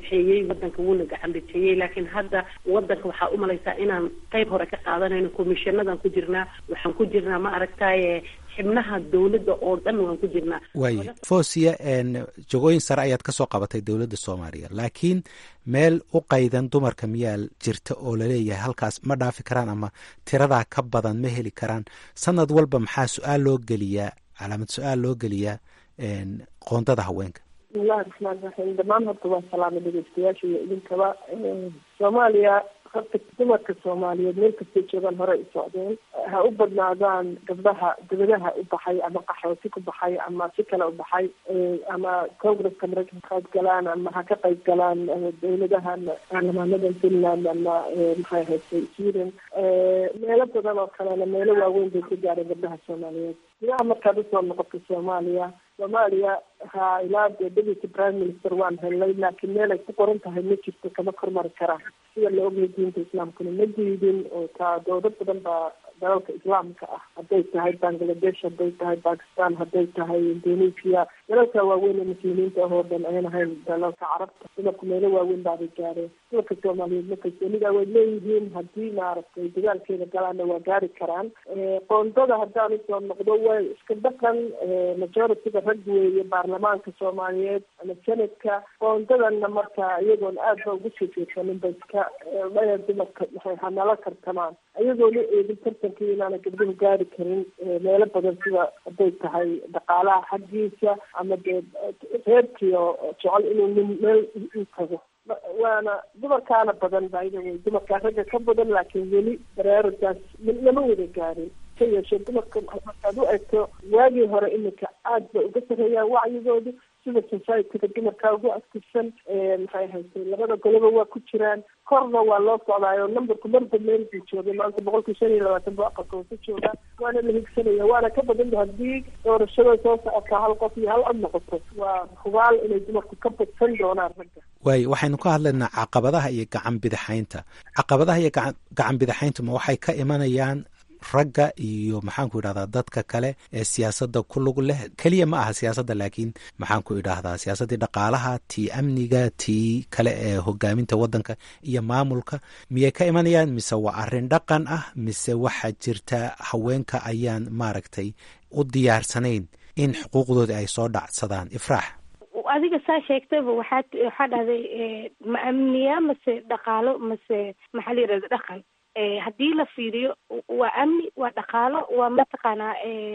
bidxeeyey wadanka wuuna gacan bidxeeyey laakiin hadda wadanka waxaa umalaysaa inaan qayb hore ka qaadanayno commissionadan ku jirnaa waxaan ku jirnaa ma aragtaye xibnaha dowladda oo dhan waan ku jirnaa waaye fosia jagooyin sare ayaad ka soo qabatay dowladda soomaaliya laakiin meel u qaydan dumarka miyaa jirta oo laleeyahay halkaas ma dhaafi karaan ama tiradaa ka badan ma heli karaan sanad walba maxaa su-aal loo geliyaa calaamad su-aal loo geliyaa qoondada haweenka bismillahi raxmaan raxiim dhammaan horta waa salaama dhegeystayaasha iyo idinkaba soomaaliya horta dumarka soomaaliyeed meel kastay joogaan hore u socdeen ha u badnaadaan gabdhaha dibadaha u baxay ama qaxooti ku baxay ama si kale u baxay ama congresska maraykanka qayb galaan ama ha ka qayb galaan dowladahan baarlamaanada finland ama maxay haystay sweden meelo badan oo kalena meelo waaweyn bay ka gaareen gabdhaha soomaaliyeed gudaha markaad usoo noqoto soomaaliya soomaaliya ha ilaa dee deputy prime minister waan helnay laakiin meel ay ku qoran tahay ma jirto kama kormari karaan sida la ogyahay diinta islaamkuna ma diidin oo taa dowlad badan baa dalalka islaamka ah hadday tahay bangladesh hadday tahay bakistan hadday tahay indonesia dalalka waaweyn ee muslimiinta ahoo dhan ayan ahayn dalalka carabta dumarku meelo waaweyn baabay gaareen dumarka soomaaliyeed ma kalsoonida way leeyihiin haddii maaragtay dagaalkeeda galaana waa gaari karaan qoondada haddaan usoo noqdo way iska dhaqan majority-ga rag weeye baarlamaanka soomaaliyeed ama senadka qoondadana marka iyagoon aad ba ugu soo jeedsanin ba iska dhaya dumarka maxay hanala tartamaan iyagoona eegin tartankii inaana gabdhuhu gaari karin meelo badan sida hadday tahay dhaqaalaha xaggiisa ama dee reerkiio jecel inuu nin meel u tago waana dumarkaana badan baida wey dumarkaa ragga ka badan laakiin weli baraaragaas lama wada gaarin ka yeeshee dumarka markaad u egto waagii hore iminka aad bay uga sarreeyaan wacyigoodu sida societyga dumarkaa ugu aktifsan maxay haystay labada goloba waa ku jiraan korna waa loo socdaayo numberku marba meel buu joogay maanta boqolkii shan iyo labaatan buu aqalka hoose joogaa waana la higsanaya waana ka badanta haddii doorashada soo socota hal qof iyo hal cod noqoto waa hubaal inay dumarku ka badsan doonaan ragga waayo waxaynu ka hadlaynaa caqabadaha iyo gacan bidixaynta caqabadaha iyo gacan bidixaynta ma waxay ka imanayaan ragga iyo maxaanku idhahdaa dadka kale ee siyaasadda ku lug leh keliya ma aha siyaasadda laakiin maxaanku idhaahdaa siyaasaddii dhaqaalaha tii amniga tii kale ee hogaaminta waddanka iyo maamulka miyay ka imanayaan mise waa arrin dhaqan ah mise waxaa jirta haweenka ayaan maaragtay u diyaarsanayn in xuquuqdooda ay soo dhacsadaan ifraax adiga saa sheegtayba waxaad waxaa dhahday ma amniya mase dhaqaalo mase maxaa la yidhahda dhaqan haddii la fiiriyo waa amni waa dhaqaalo waa mataqaanaa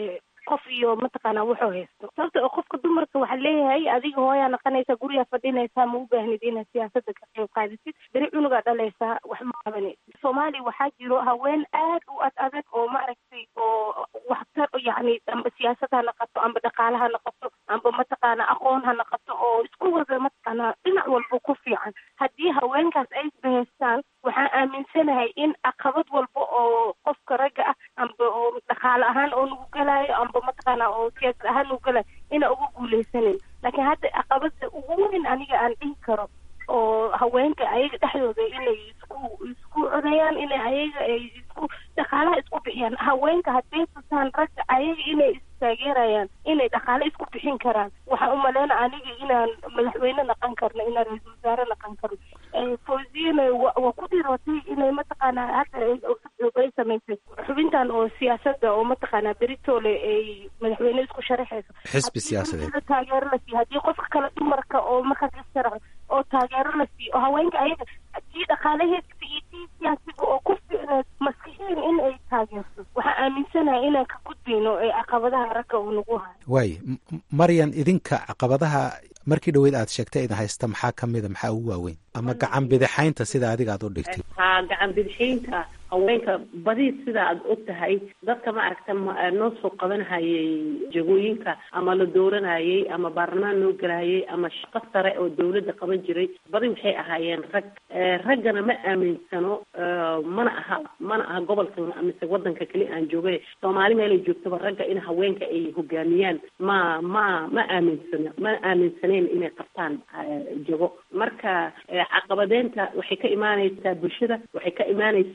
qof iyo mataqaanaa wuxuu haysto sababta oo qofka dumarka waxaa leeyahay adiga hooyaa naqanaysa gurigaa fadhinaysaa ma u baahnid inaad siyaasada ka qayb qaadisid beri cunugaa dhalaysaa wax ma qabanaysid soomaaliya waxaa jiro haween aad u ad adag oo maaragtay oo waxtar yacni amba siyaasad ha naqato amba dhaqaale ha naqato amba mataqaana aqoon ha naqato oo isku wada mataqaanaa dhinac walba ku fiican haddii haweenkaas ay isbahaystaan waxaan aaminsanahay in caqabad walba oo qofka ragga ah amba oo dhaqaale ahaan oo nagu galaayo amba mataqaana oo siyaasad ahaan nagu galaayo ina uga guuleysanin laakiin hadda caqabada ugu weyn aniga aan dhihi karo oo haweenka ayaga dhexdooda inay isku isku codayaan inay ayaga ay isku dhaqaalaha isku bixiyaan haweenka hadday tusaan ragga ayaga inay istaageerayaan inay dhaqaale isku bixin karaan waxaan umaleyna aniga inaan madaxweyne naqan karno inaan ra-iisul wasaare naqan karno fawziyana waa ku dhirootay inay mataqaanaa hadda ay samaysay xubintan oo siyaasada oo mataqaanaa beritoole ay madaxweyne isku sharaxayso xisbi siyaasadeed taageero la siiyo haddii qofka kale dumarka oo markaas issharaxo oo taageero la siiyo oo haweenka ayaga tii dhaqaalaheedka iyo tii siyaasiga oo ku ficneed maskixiin in ay taageerto waxaan aaminsanahay inaan ka gudbayno ee caqabadaha ragga uu nagu hayo waaye maryan idinka caqabadaha markii dhaweyd aad sheegtay idin haysta maxaa ka mida maxaa ugu waaweyn ama gacan bidixaynta sida adiga aad u dhigtay haa gacan bidixaynta haweenka badi sida aad og tahay dadka ma aragta noo soo qabanhayay jagooyinka ama la dooranayay ama baarlamaan noo galayay ama shaqo sare oo dawladda qaban jiray badi waxay ahaayeen rag raggana ma aaminsano mana aha mana aha gobolkan mise wadanka keli aan joogay soomaali meelay joogtaba ragga in haweenka ay hogaamiyaan ma ma ma aaminsano ma aaminsaneyn inay qabtaan jago marka caqabadeynta waxay ka imaaneysaa bulshada waxay ka imaaneysaa guri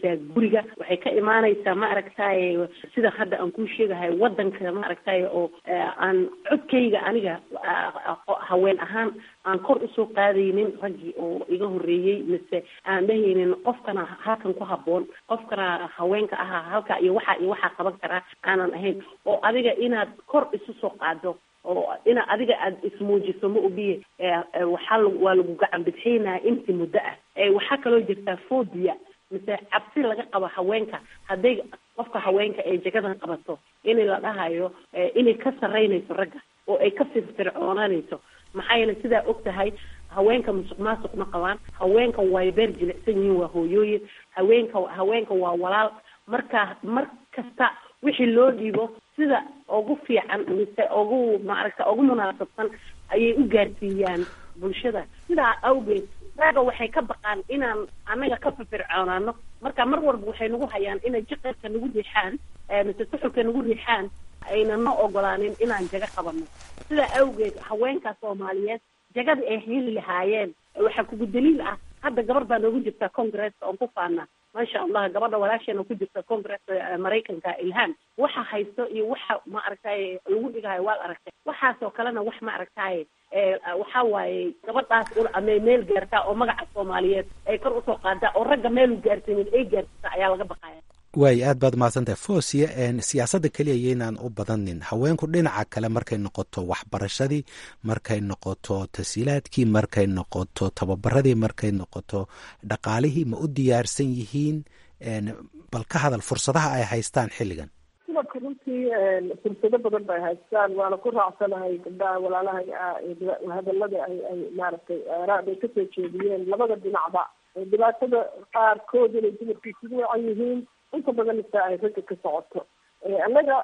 guriga waxay ka imaanaysaa ma aragtaye sida hadda aan kuu sheegahay wadanka ma aragtaye oo aan codkayga aniga haween ahaan aan kor usoo qaadaynin raggii oo iga horeeyey mise aan dhahaynin qofkana halkan ku haboon qofkana haweenka ahaa halka iyo waxa iyo waxaa qaban karaa aanan ahayn oo adiga inaad kor isu soo qaado oo ina adiga aada ismuujiso ma ogiye waxaa waa lagu gacan bidxaynaya intii muddo ah waxaa kaloo jirtaa phobia mise cabsi laga qabo haweenka hadday qofka haweenka ay jagadan qabato in la dhahayo inay ka saraynayso ragga oo ay ka firfircoonanayso maxaa yeele sidaa og tahay haweenka musuq maasuq ma qabaan haweenka way beer jilicsan yihiin waa hooyooyin haweenka haweenka waa walaal marka mar kasta wixii loo dhiibo sida ugu fiican mise ugu maaragta ugu munaasabsan ayay u gaarsiiyaan bulshada sidaa awgeed raaga waxay ka baqaan inaan annaga ka firfircoonaano marka mar walba waxay nagu hayaan inay jiqirka nagu riixaan mise suxulka nagu riixaan ayna na ogolaanin inaan jago qabano sidaa awgeed haweenka soomaaliyeed jagada ay heli lahaayeen waxaa kugu daliil ah hadda gabar baa noogu jirta congresska oon ku faana maasha allah gabadha walaasheena ku jirta congresska maraykanka ilhaan waxa haysto iyo waxa ma aragtaye lagu dhigayo waad aragtay waxaasoo kalena wax ma aragtaye waxa waaye gabadhaas amay meel gaartaa oo magaca soomaaliyeed ay kor usoo qaadaa oo ragga meelu gaarsiinin ay gaarsiisa ayaa laga baqaya waay aad baad mahadsantahay fosia siyaasadda keliya yaynaan u badanin haweenku dhinaca kale markay noqoto waxbarashadii markay noqoto tasiilaadkii markay noqoto tababaradii markay noqoto dhaqaalihii ma u diyaarsan yihiin bal ka hadal fursadaha ay haystaan xilligan dumarka runtii fursado badan bay haystaan waana ku raacsanahay gabdhaha walaalahay hadalada ay ay maaragtay aaraad ay kasoo jeediyeen labada dhinacba dhibaatada qaarkood inay dumarku isugu wacan yihiin inta badan ita ay ragga ka socoto annaga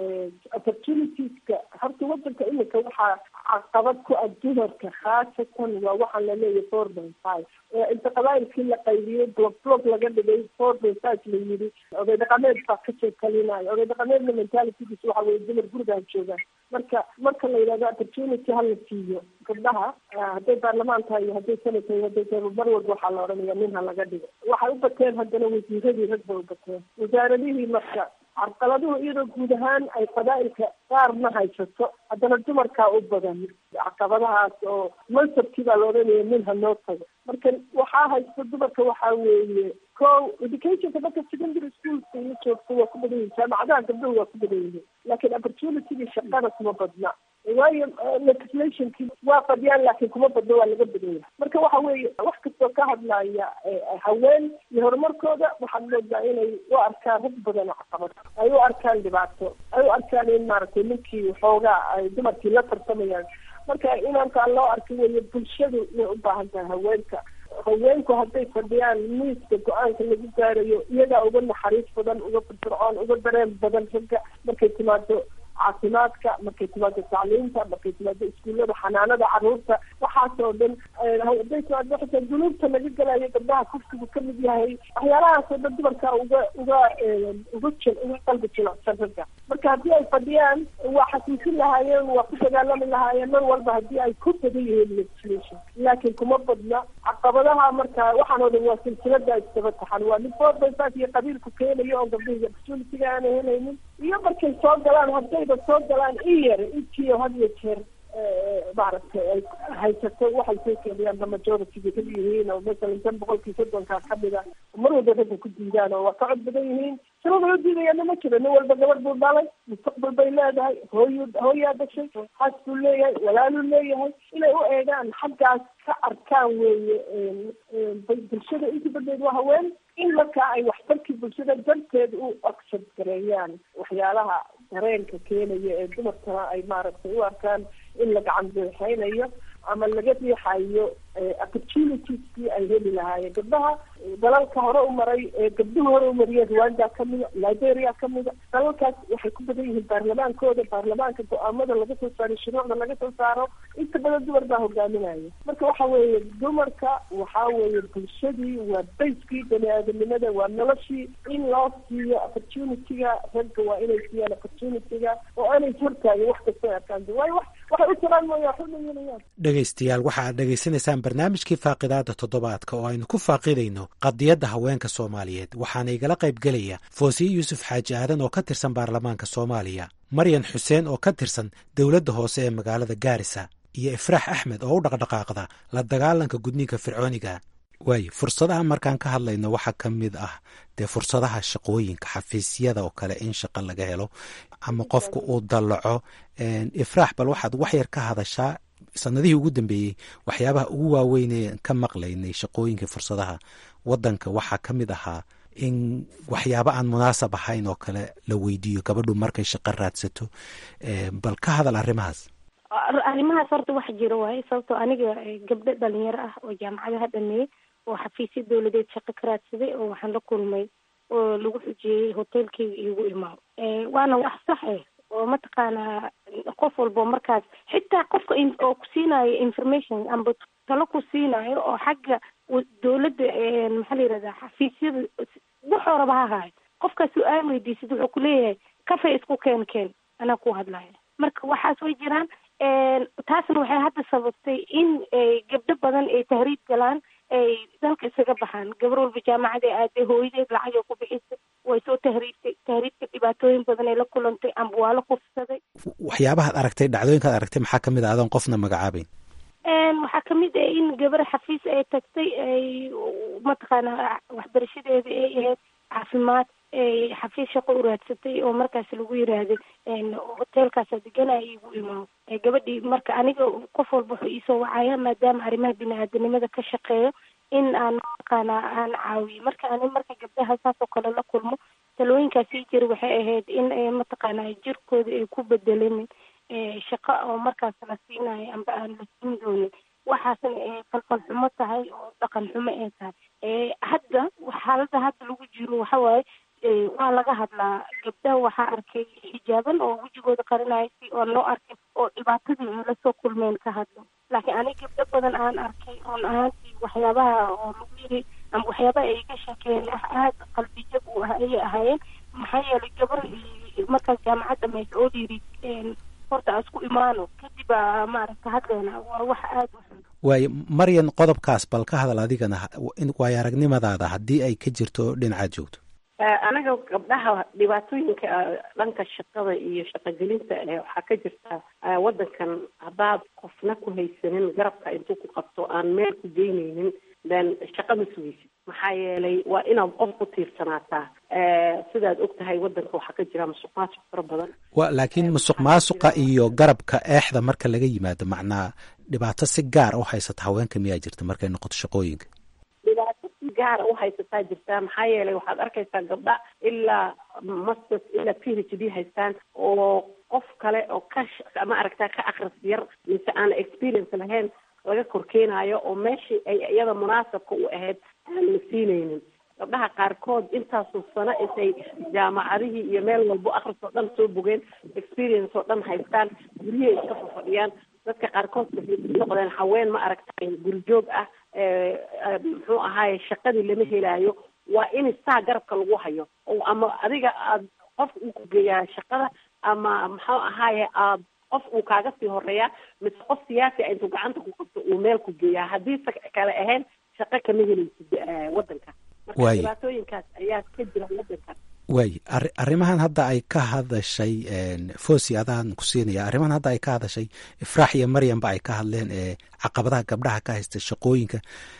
opportunitieska horta wadanka imika waxaa caqabad ku ah dumarka khaasatan waa waxaan laleeyahay four point five inta qabaayilkii la qaybiyey block block laga dhigay four point five la yidhi oday dhaqameed baa kasoo kalinayo oday dhaqameedna mentalitygiis waxa weye dumar gurigaan joogaan marka marka la yidhahdo opportunity hala siiyo gabdhaha hadday baarlamaan tahay iyo hadday senat tahay hadday tahay mar walba waxaa la odhanaya nin ha laga dhigo waxay u bateen haddana wasiiradii rag bay u bateen wasaaradihii marka carqaladuhu iyadoo guud ahaan ay qabaa'ilka qaarna haysato haddana dumarkaa u badan caqabadahaas oo mansabkii baa la odhanaya nin ha noo tago marka waxaa haysta dumarka waxaa weeye ko educationka marka secondary schoolka iyo joogto waa ku badan yihin jaamacadaha gabdhahu waa ku badan yihiin laakiin opportunitygii shaqada kuma badna waayo legislationkii waa fadhiyaan laakiin kuma badno waa laga badan yahay marka waxa weeye wax kastoo ka hadlaya haween iyo horumarkooda waxaad moodaa inay u arkaan rag badan caqabad ay u arkaan dhibaato ay u arkaan in maaragtay ninkii waxoogaa ay dumarkii la tartamayaan marka inaankaan loo arka weeye bulshadu way u baahan tahay haweenka haweenku hadday fadhiyaan miiska go-aanka lagu gaarayo iyagaa uga naxariis badan uga firfircoon uga dareen badan ragga markay timaado caafimaadka markay timaado tacliinta markay timaado iskuullada xanaanada caruurta waxaasoo dhan hadday timaado xitaa dunuubta laga galayo gabdhaha kufsigu kamid yahay waxyaalahaasoo dhan dumarka uga uga uga jil uga qalbi jilicsan ragga marka haddii ay fadhiyaan waa xasuusin lahaayeen waa ku dagaalami lahaayeen mar walba haddii ay ku badan yihiin legislation laakiin kuma badna caqabadaha marka waxaan oo dhan waa silsilada isdaba taxan waa nin four by five iyo qabiilku keenayo oo gabdhihi opportunity-ga aanay helaynin iyo markay soo galaan haddayba soo galaan in yar intiio had iyo jeer maaragtay ay haysato waxay soo keenayaan ba majority-ga ka yihiin oo masalan tan boqolkii soddonkaa kamida mar walba ragga ku diidaan oo waa ka cod badan yihiin sababa u diidayaana ma jiro nin walba gabadh buu dhalay mustaqbal bay leedahay hooyu hooyaa dhashay xaas buu leeyahay walaaluu leeyahay inay u eegaan xaggaas ka arkaan weeye bulshada inta badeed waa haween in markaa ay waxtarkii bulshada darteed u accept gareeyaan waxyaalaha dareenka keenaya ee dumarkana ay maaragtay u arkaan in la gacan beexeynayo ama laga riixayo opportunitieskii ay heli lahaayeen gabdhaha dalalka hore u maray ee gabdhuhu hore u mariyeen rwanda kamida liberia kamida dalalkaas waxay ku badan yihiin baarlamaankooda baarlamaanka go-aamada laga soo saaro shuruucda laga soo saaro inta badan dumar baa hogaaminaya marka waxa weeye dumarka waxa weeye bulshadii waa bayskii bani aadamnimada waa noloshii in loo siiyo opportunity-ga ragga waa inay siiyaan opportunity-ga oo aanay hortaagin wax kastoo arkaan waayo wax waxay u jiraan mooya waxba ma yeelayaan dhegaystayaal waxa aad dhegaysanaysaan barnaamijkii faaqidaada toddobaadka oo aynu ku faaqidayno qadiyadda haweenka soomaaliyeed waxaana igala qayb gelaya foosiye yuusuf xaaji aadan oo ka tirsan baarlamaanka soomaaliya maryan xuseen oo ka tirsan dowladda hoose ee magaalada gaarisa iyo ifraax axmed oo u dhaqdhaqaaqda la dagaalanka gudniinka fircooniga waayo fursadaha markaan ka hadlayno waxaa ka mid ah dee fursadaha shaqooyinka xafiisyada oo kale in shaqo laga helo ama qofku uu dallaco ifraax bal waxaad waxyar ka hadashaa sanadihii ugu dambeeyey waxyaabaha ugu waaweynee ka maqlaynay shaqooyinka fursadaha wadanka waxaa ka mid ahaa in waxyaaba aan munaasab ahayn oo kale la weydiiyo gabadhu markay shaqo raadsato bal ka hadal arrimahaas arrimahaas horta wax jira waaye sababtoo aniga gabdho dhalinyaro ah oo jaamacadaha dhameeyey oo xafiisyo dawladeed shaqo ka raadsaday oo waxaan la kulmay oo lagu xujiyey hotelkeyga iigu imaado waana wax sax eh oo mataqaanaa qof walbo markaas xitaa qofka oo ku siinayo information amba talo ku siinayo oo xagga dawladda maxaa la yirahdaa xafiisyada wuxuu raba ha ahaayo qofkaa su-aal weydiisid wuxuu kuleeyahay kafay isku keen keen anaa ku hadlaya marka waxaas way jiraan taasna waxay hadda sababtay in gabdho badan ay tahriib galaan ay dalka isaga baxaan gabar walba jaamacad ay aaday hooyadeed lacag ay ku bixisay way soo tahriibtay tahriibka dhibaatooyin badan ay la kulantay amba waa la kufsaday waxyaabahaad aragtay dhacdooyinkaad aragtay maxaa kamid a adoon qofna magacaabeyn waxaa kamid ah in gabar xafiis ay tagtay ay mataqaana waxbarashadeeda ay ahayd caafimaad xafiis shaqo u raadsatay oo markaas lagu yiraahday hotelkaasa deganaya igu imaado gabadhii marka aniga qof walba wuxuu iisoo wacaya maadaama arrimaha bini-aadanimada ka shaqeeyo in aan mataqaana aan caawiyo marka ani marka gabdhaha saas oo kale la kulmo talooyinkaasii jira waxay ahayd in mataqaana jirkooda ay ku bedelemin shaqo oo markaas la siinayo amba aan la siin doonin waxaasna ay falfal xumo tahay oo dhaqan xumo ay tahay hadda xaalada hadda lagu jiro waxawaaye waa laga hadlaa gabdhaha waxaa arkay xijaaban oo wejigooda qarinaya si oon loo arkin oo dhibaatadii ay lasoo kulmeen ka hadlo laakiin ani gabdho badan aan arkay run ahaantii waxyaabaha oo lagu yiri ama waxyaabaha ay ka sheekeen wax aada qalbijab u ah ayay ahaayeen maxaa yeelay gabar markaas jaamacad dhamaysa oo yiri horta aan isku imaano kadib aa maaragta hadleena waa wax aada u xun waayo maryan qodobkaas bal ka hadal adigana waayo aragnimadaada haddii ay ka jirto dhinacaad joogto anaga gabdhaha dhibaatooyinka dhanka shaqada iyo shaqogelinta waxaa ka jirta wadankan haddaad qofna ku haysanin garabka intuu ku qabto aan meel ku geyneynin then shaqa ma sugeysid maxaa yeelay waa inaad qof ku tiirsanaataa sidaad og tahay wadanka waxaa ka jira musuq maasuq fara badan wa laakiin musuq maasuqa iyo garabka eexda marka laga yimaado macnaa dhibaato si gaar u haysata haweenka miyaa jirta markay noqoto shaqooyinka dhibaato si gaara u haysataa jirtaa maxaa yeelay waxaad arkaysaa gabdha ilaa masters ilaa p h d haystaan oo qof kale oo ka ma aragtaa ka akris yar mise aan experience lahayn laga korkeenaayo oo meeshii ay iyada munaasabka u ahayd aan la siinaynin gabdhaha qaarkood intaasoo sano intay jaamacadihii iyo meel walbo akris oo dhan soo bogeen experience oo dhan haystaan guryahay iska fafadhiyaan dadka qaarkood waxay noqdeen haween ma aragtay gurijoog ah muxuu ahaaye shaqadii lama helaayo waa in saa garabka lagu hayo oo ama adiga aad qof uu ku geeyaa shaqada ama muxuu ahaaye aad qof uu kaaga sii horeeyaa mise qof siyaasi a intuu gacanta ku qabto uu meel ku geeyaa haddii sa kale ahayn shaqo kama helaysid wadanka marka dhibaatooyinkaas ayaa ka jira wadanka waay ari arrimahan hadda ay ka hadashay fosi adaan ku siinaya arrimahan hadda ay ka hadashay ifraax iyo maryamba ay ka hadleen ee caqabadaha gabdhaha ka haysta shaqooyinka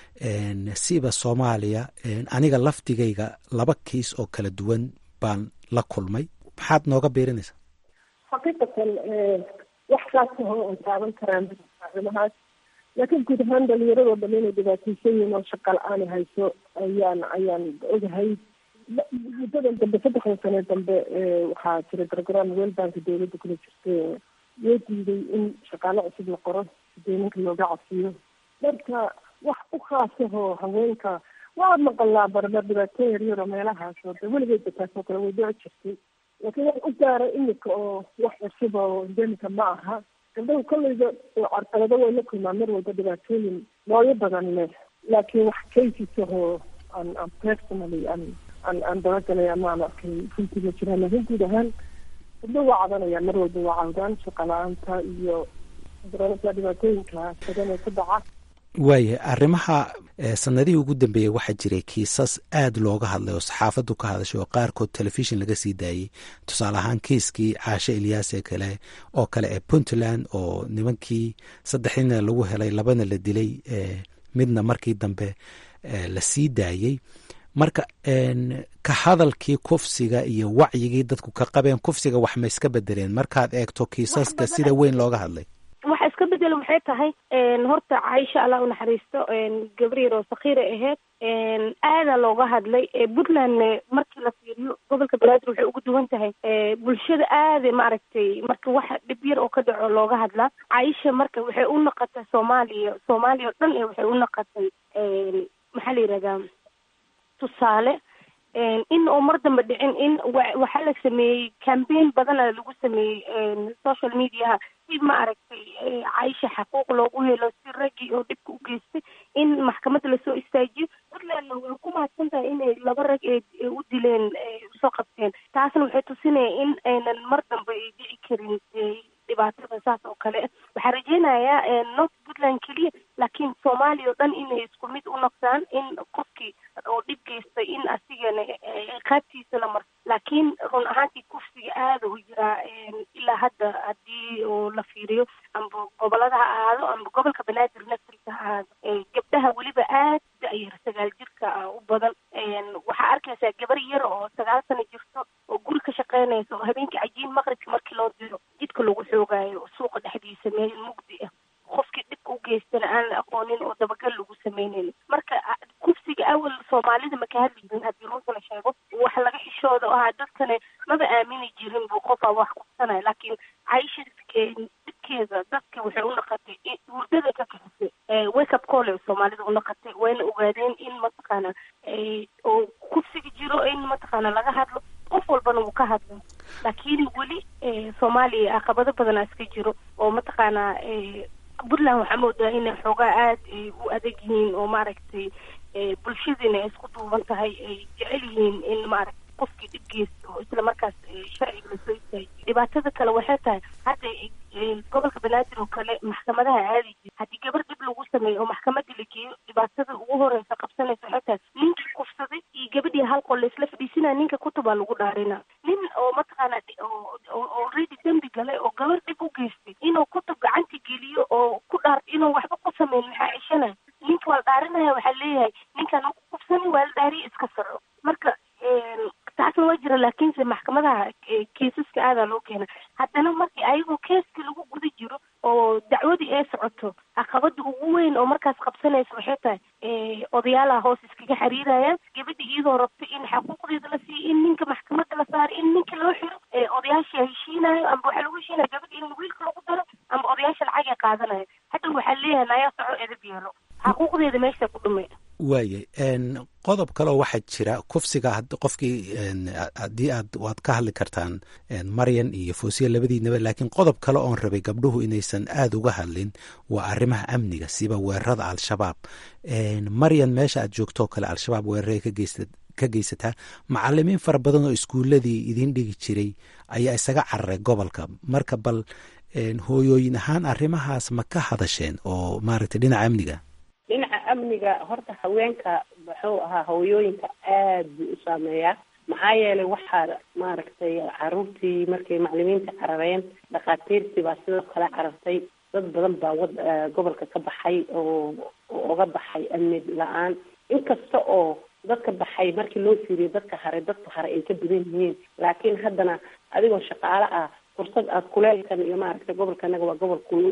siba soomaaliya aniga lafdigayga laba kiis oo kala duwan baan la kulmay maxaad nooga beerinaysaa xaqiiqatan wax kaasahoo ay taaban karaan arrimahaas laakiin guud ahaan dhalinyaradoo dham inay dhibaataysan yihiin oo shaqa la-aan hayso ayaan ayaan ogahay muddadan dambe saddexdan sane dambe waxaa jira gargaraan weelbanka dawladda kula jirta loo diiday in shaqaale cusub la qoro sideeninka looga casiyo marka wax u khaasahoo haweenka waa maqalaa barbar dhibaato yaryaro meelahaas oo de weligeedba taasoo kale way dhici jirtay laakiin wax u gaara imika oo wax cusub oo endemika ma aha gabdhahu kolleyda carqalado way la kulmaan mar walba dhibaatooyin nooyo badan leh laakiin wax cases-ahoo aan aan personally aan aan aan dabagalay ama aan arkay runtii ma jiraan laakiin guud ahaan gabdho waa cadanayaan mar walba waa cawdaan shaqa la-aanta iyo dareemasa dhibaatooyinka badan ee ku dhaca waaya arrimaha sanadihii ugu dambeeyey waxaa jiray kiisas aad looga hadlay oo saxaafaddu ka hadashay oo qaarkood telefishin laga sii daayey tusaale ahaan kiiskii caashe ilyaas ee kale oo kale ee puntland oo nimankii saddexdiina lagu helay labana la dilay midna markii dambe la sii daayey marka ka hadalkii kufsiga iyo wacyigii dadku ka qabeen kufsiga wax ma iska bedeleen markaad eegto kiisaska sida weyn looga hadlay waxa iska bedelo maxay tahay horta caaisha allah unaxariisto gabar yar oo sakiira ahayd aadaa looga hadlay puntlandne markii la fiiriyo gobolka banaadir waxay ugu duwan tahay bulshada aada maaragtay marka waxa dhib yar oo ka dhaco looga hadlaa caaisha marka waxay u naqatay soomaaliya soomaaliya oo dhan waxay u naqatay maxaa la yihahdaa tusaale in oo mar dambe dhicin in waxaa la sameeyey cambaign badana lagu sameeyey social mediaha si ma aragtay caaisha xaquuq loogu helo si raggii oo dhibka u geystay in maxkamadda lasoo istaajiyo puntlandna way ku mahadsan tahay inay laba rag ee u dileen usoo qabteen taasna waxay tusinaya in aynan mar dambe ay dhici karin dhibaatada saas oo kale waxaa rajeynayaa north puntland keliya laakiin soomaaliya oo dhan inay isku mid u noqdaan in qofkii oo dhib geystay in asigana qaabtiisa la marto laakiin run ahaantii kufsiga aada u jiraa ilaa hadda haddii oo la fiiriyo amba gobolada ha ahaado amba gobolka banaadir naftiisa ha ahaado gabdhaha weliba aad dayar sagaal jirka u badan waxaa arkaysaa gabar yar oo sagaal sano jirto oo guri ka shaqeynaysa oo habeenkii cajiin maqribka markii loo diro jidka lagu xoogaayo suuqa dhexdiisa meel mugdi ah qofkii dhibka u geystana aan la aqoonin oo dabagal lagu sameynayn marka kufsiga awal soomaalida maka hadli jirin haddii runta la sheego wax laga xishooda oo ahaa dadkane maba aamini jirin buu qofaa wax kufsanaya laakiin caisha dhibkeeda dadka waxay u naqatay hurdada ka kaxisay wake up call soomaalida u naqatay wayna ogaadeen in mataqaana oo kufsiga jiro in mataqaana laga hadlo qof walbana wuu ka hadlo laakiin weli soomaaliya caqabado badanaa iska jiro oo mataqaanaa puntland waxaa moodaa inay xoogaa aada u adag yihiin oo maaragtay bulshadiina ay isku duuban tahay ay jecel yihiin in maaragtay qofkii dhib geysta oo isla markaas sharciga lasoo istaajiyo dhibaatada kale waxay tahay hadda gobolka banaadir oo kale maxkamadaha aadi jira haddii gabar dhib lagu sameeyo oo maxkamadda la geeyo dhibaatada ugu horeysa qabsanaysa waxay tahay ninkii kufsaday iyo gabadhii hal qol laisla fadhiisinaya ninka kutubaa lagu dhaarina nin oo mataqaana already dembi galay oo gabar dhib u geystay inuu kutub gacanta geliyo oo ku dhaar inuu waxba ku sameyn maxaa ceshanaya ninka waa la dhaarinaya waxaa leeyahay ninkaan ku kufsani waa la dhaariya iska saco marka taasna waa jira laakiinse maxkamadaha kiisaska aadaa loo keena haddana markii ayagoo keeska lagu guda jiro oo dacwadii ay socoto caqabada ugu weyn oo markaas qabsanaysa waxay tahay odayaalaha hoos iskaga xiriirayaan gabadha iyadoo rabto in xaquuqdeeda la siiyo in ninka maxkamadda la saaro in ninka loo xiro odayaasha heshiinayo amba waxaa lagu heshiinaya gabadha in wiilka lagu daro amba odayaasha lacagay qaadanayo hadda waxaa leeyahay nayaa soco edab yeelo xaquuqdeeda meesha ku dhumay waayay qodob kaleoo waxaa jira kufsiga qofkii haddii aad waad ka hadli kartaan maryan iyo foosiya labadiinaba laakiin qodob kale oon rabay gabdhuhu inaysan aada uga hadlin waa arrimaha amniga siba weerarada al-shabaab maryan meesha aad joogtoo kale al-shabaab weeraray ka geysataa macalimiin fara badan oo iskuuladii idiin dhigi jiray ayaa isaga cararay gobolka marka bal hooyooyin ahaan arrimahaas ma ka hadasheen oo maaragtay dhinaca amniga dhinaca amniga horta haweenka muxuu ahaa hooyooyinka aad buu u saameeyaa maxaa yeelay waxaa maaragtay caruurtii markay maclimiinta carareen dhakhaatiirtii baa sidoo kale carartay dad badan baa wad gobolka ka baxay oo oga baxay amni la-aan inkasta oo dadka baxay markii loo fiiriyo dadka haray dadka haray ay ka badan yihiin laakiin haddana adigoo shaqaale ah fursad aad kuleelkan iyo maaragtay gobolka anaga waa gobol kulu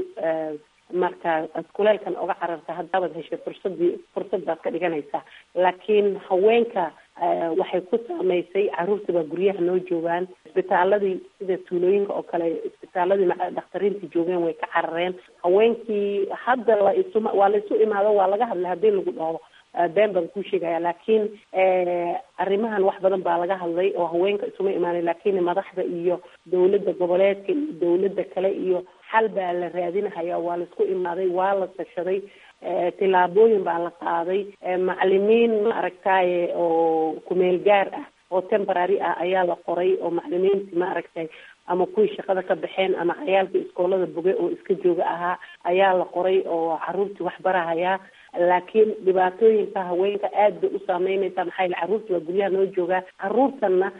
marka aad kuleelkan oga cararta haddaabad heshay fursadii fursad baad ka dhiganaysaa laakiin haweenka waxay ku saameysay caruurta baa guryaha noo joogaan isbitaaladii sida tuulooyinka oo kale isbitaaladii dhakhtariintii joogeen way ka carareen haweenkii hadda la isuma waa la isu imaado waa laga hadlay haddii lagu dhaho been baan kuu sheegaya laakiin arrimahan wax badan baa laga hadlay oo haweenka isuma imaanay laakiin madaxda iyo dawladda goboleedka iyo dawladda kale iyo xal baa la raadinahaya waa la isku imaaday waa la tashaday tillaabooyin baa la qaaday macalimiin maaragtaye oo kumeel gaar ah oo temporary ah ayaa la qoray oo macalimiinti maaragtay ama kuwii shaqada ka baxeen ama cayaalkii iskoolada boge oo iska jooga ahaa ayaa la qoray oo caruurtii wax barahayaa laakiin dhibaatooyinka haweenka aad bay u saameynaysaa maxaa yaele carruurta waa guryaha noo joogaa carruurtanna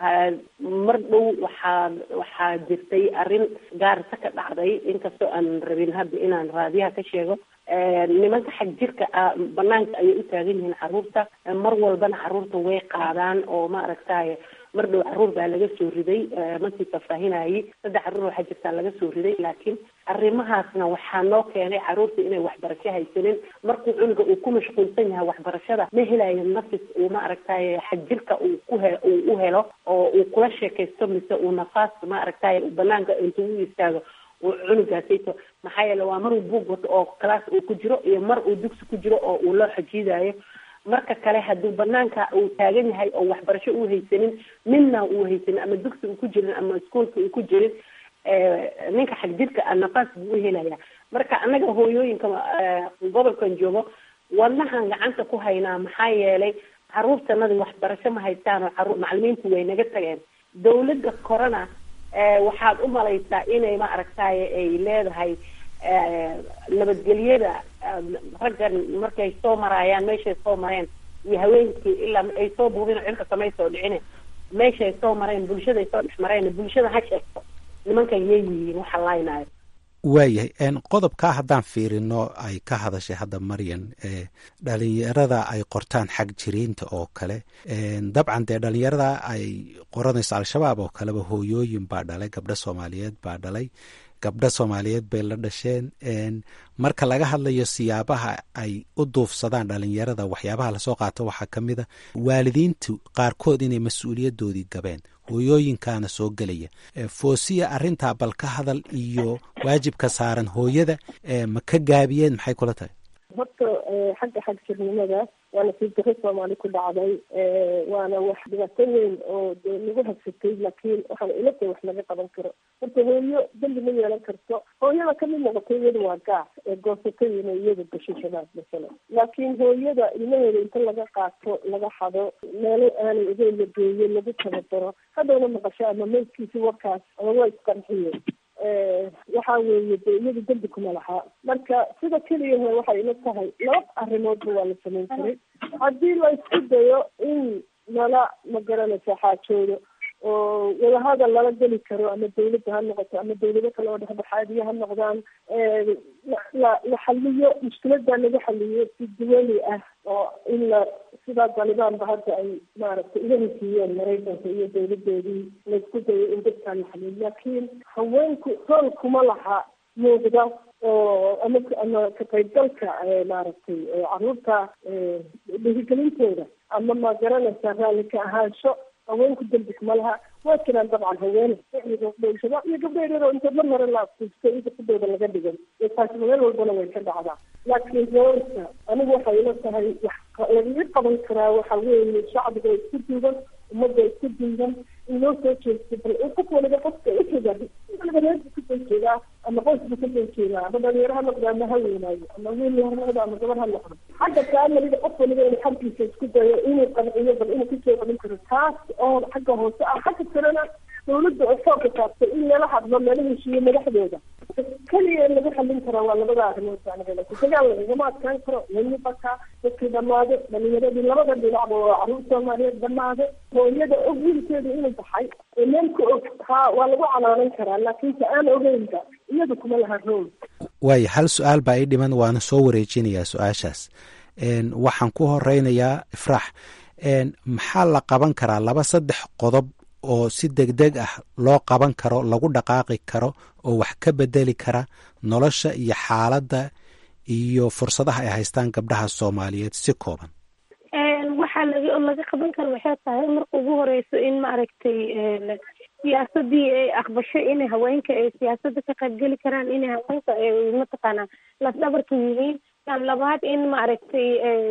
mar dhow waxaa waxaa jirtay arrin gaarisa ka dhacday inkastoo aan rabin hadda inaan raadiyaha ka sheego nimanka xag jirka ah banaanka ayay u taagan yihiin carruurta mar walbana carruurta way qaadaan oo ma aragtaye mar dhow carruur baa laga soo riday markii fafaahinayay saddex carruur waxaa jirtaa laga soo riday laakiin arrimahaasna waxaa noo keenay carruurta inay waxbarasho haysanin markuu cunuga uu ku mashquulsan yahay waxbarashada ma helayo nafis uu ma aragtaye xag jirka uu ku he uu u helo oo uu kula sheekaysto mise uu nafaas ma aragtaye banaanka intuu u istaago uu cunugaasayto maxaa yeele waa maruu buug wato oo class uu ku jiro iyo mar uu dugsi ku jiro oo uu loo xajiidayo marka kale hadduu banaanka uu taagan yahay oo waxbarasho uu haysanin midna uu haysanin ama dugsi uu ku jirin ama iskuolka uu ku jirin ninka xag jirka a nafaas buu u helaya marka annaga hooyooyinka gobolkan joogo wadnahan gacanta ku haynaa maxaa yeelay carruurtanadi waxbarasho ma haystaan oo carruur macalimiintu way naga tageen dawladda corona waxaad u malaysaa inay ma aragtaye ay leedahay nabadgelyada raggan markay soo maraayaan meeshay soo mareen iyo haweenkii ilaa ay soo buubin cirka samay soo dhicine meeshay soo mareen bulshaday soo dhex mareen bulshada ha sheegto nimankan yay yihiin waxa laynaayo waayahay qodobkaa haddaan fiirino ay ka hadashay hadda maryan dhalinyarada ay qortaan xag jiriinta oo kale dabcan dee dhalinyarada ay qoranayso al-shabaab oo kaleba hooyooyin baa dhalay gabdho soomaaliyeed baa dhalay gabdho soomaaliyeed bay la dhasheen marka laga hadlayo siyaabaha ay u duufsadaan dhalinyarada waxyaabaha lasoo qaato waxaa ka mid a waalidiintu qaarkood inay mas-uuliyadoodii gabeen hooyooyinkaana soo gelaya foosiya arrintaa bal ka hadal iyo waajibka saaran hooyada ma ka gaabiyeen maxay kula tahay horta xagga xag jirnimada waana sii daro soomaali ku dhacday waana wax dhibaato weyn oo de lagu hagsatay laakiin waxaan ila tahay wax laga qaban karo horta hooyo dambi ma yeelan karto hooyada kamid noqotay iyada waa gaar ee goosatay inay iyada gasho shabaab masalan laakiin hooyada ilmaheeda inta laga qaato laga xado meelo aanay ogeyn la geeyo lagu tababaro haddowna maqasho ama meydkiisi warkaas ama waa isqarxiye waxa weeye de iyada dembi kuma lahaa marka sida keliyahe waxay ila tahay laba arrimoodba waa la samayn karay haddii la isku dayo in lala magaranaysa xaajoodo oo wadahadal lala geli karo ama dawladda ha noqoto ama dawlado kale oo dhexdhexaadiya ha noqdaan la la xaliyo mushkiladaa lagu xaliyo si duwali ah oo in la sidaa talibaanba hadda ay maaragtay ila hesiiyeen maraykanka iyo dawladoodii laisku dayo in dadkaa la xaliyo laakiin haweenku rool kuma laha muuqda oo ama ama ka qaybgalka maaragtay caruurta dhiirigelintooda ama ma garanaysa raalli ka ahaansho haweenku dembi kuma laha waa jiraan dabcan haween shabaab iyo gabdho yaryar oo inta mar hore la afkuustay inta kudooda laga dhigan iyo taasi meel walbana way ka dhacdaa laakiin roolka anigu waxay ila tahay wax lagaga qaban karaa waxa weeye shacbiga isku duuban ummadda isku duuban in loo soo jeesto bal qof waliba qofka ujeeda waliba reerka kasoo jeedaa ama qoysba kasoo jeedaa ama dhalinyaro ha noqdo ama ha weynaayo ama wiil ha noqdo ama gabar ha noqdo xagga kaamalida qof waliba inuu xaggiisa isku dayo inuu qanciyo bal inuu kasoo qabin karo taas oo xagga hoose ah xagga kalena dawladda oo xoogka saartay in lala hadlo lala heshiiyo madaxdooda keliya lagu xallin karaa waa labada arrimood dagaal lagagama adkaan karo welibakaa dadkii dhamaade dhalinyaradii labada dhinacba waa caruur soomaaliyeed dhamaade hooyada og wiilkeeda inuu baxay ee meel ka og haa waa lagu calaanan karaa laakiin ta aan ogeynba iyadu kuma laha rool waaya hal su-aal baa ii dhiman waana soo wareejinayaa su-aashaas waxaan ku horeynayaa ifraax maxaa la qaban karaa laba saddex qodob oo si degdeg ah loo qaban karo lagu dhaqaaqi karo oo wax ka bedeli kara nolosha iyo xaaladda iyo fursadaha ay haystaan gabdhaha soomaaliyeed si kooban waxaa laga laga qaban kara waxay tahay marka ugu horeyso in maaragtay siyaasadii ay aqbasho inay haweenka ay siyaasada ka qaybgeli karaan inay haweenka ay mataqaanaa lafdhabarka yihiin tan labaad in maaragtay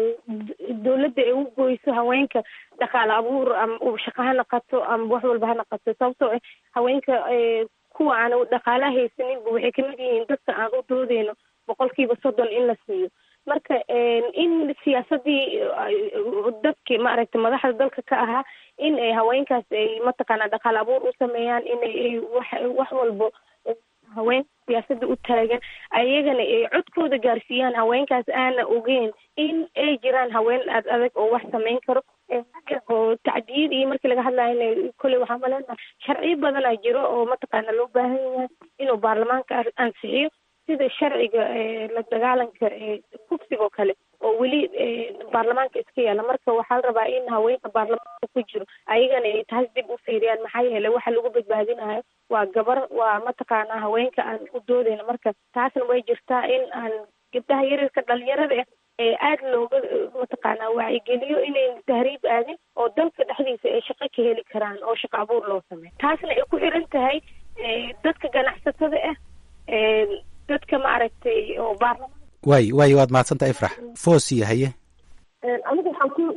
dawladda ay u goyso haweenka dhaqaale abuur ama shaqo ha naqato ama wax walba ha naqato sababtoo ah haweenka kuwa aan dhaqaalaha haysaninba waxay kamid yihiin dadka aan u doodeyno boqolkiiba soddon in la siiyo marka in siyaasadii dadkii maaragtay madaxda dalka ka ahaa in ay haweenkaas ay mataqaana dhaqaal abuur u sameeyaan inay wax wax walbo haween siyaasadda u taagan ayagana ay codkooda gaarsiiyaan haweenkaas aana ogeyn in ay jiraan haween ad adag oo wax samayn karo oo tacdiyad iyo markii laga hadlayo kolley waxaa maleenaha sharciyo badanaa jiro oo mataqaana loo baahan yahay inuu baarlamaanka ansixiyo sida sharciga la dagaalanka kufsigoo kale oo weli baarlamaanka iska yaala marka waxaa la rabaa in haweenka baarlamaanka ku jiro ayagana ay taas dib u fiiriyaan maxaa yeelay waxa lagu badbaadinayo waa gabar waa mataqaana haweenka aan u doodeyna marka taasna way jirtaa in aan gabdhaha yaryarka dhalinyarada ah ee aada looga mataqaana wacyigeliyo inayn tahriib aadin oo dalka dhexdiisa ay shaqo ka heli karaan oo shaqo abuur loo sameeyo taasna ay ku xiran tahay dadka ganacsatada ah dadka maaragtay oo baarlamaan waay waay waad mahadsantaha ifrax foosiya haye anigu waxaan ku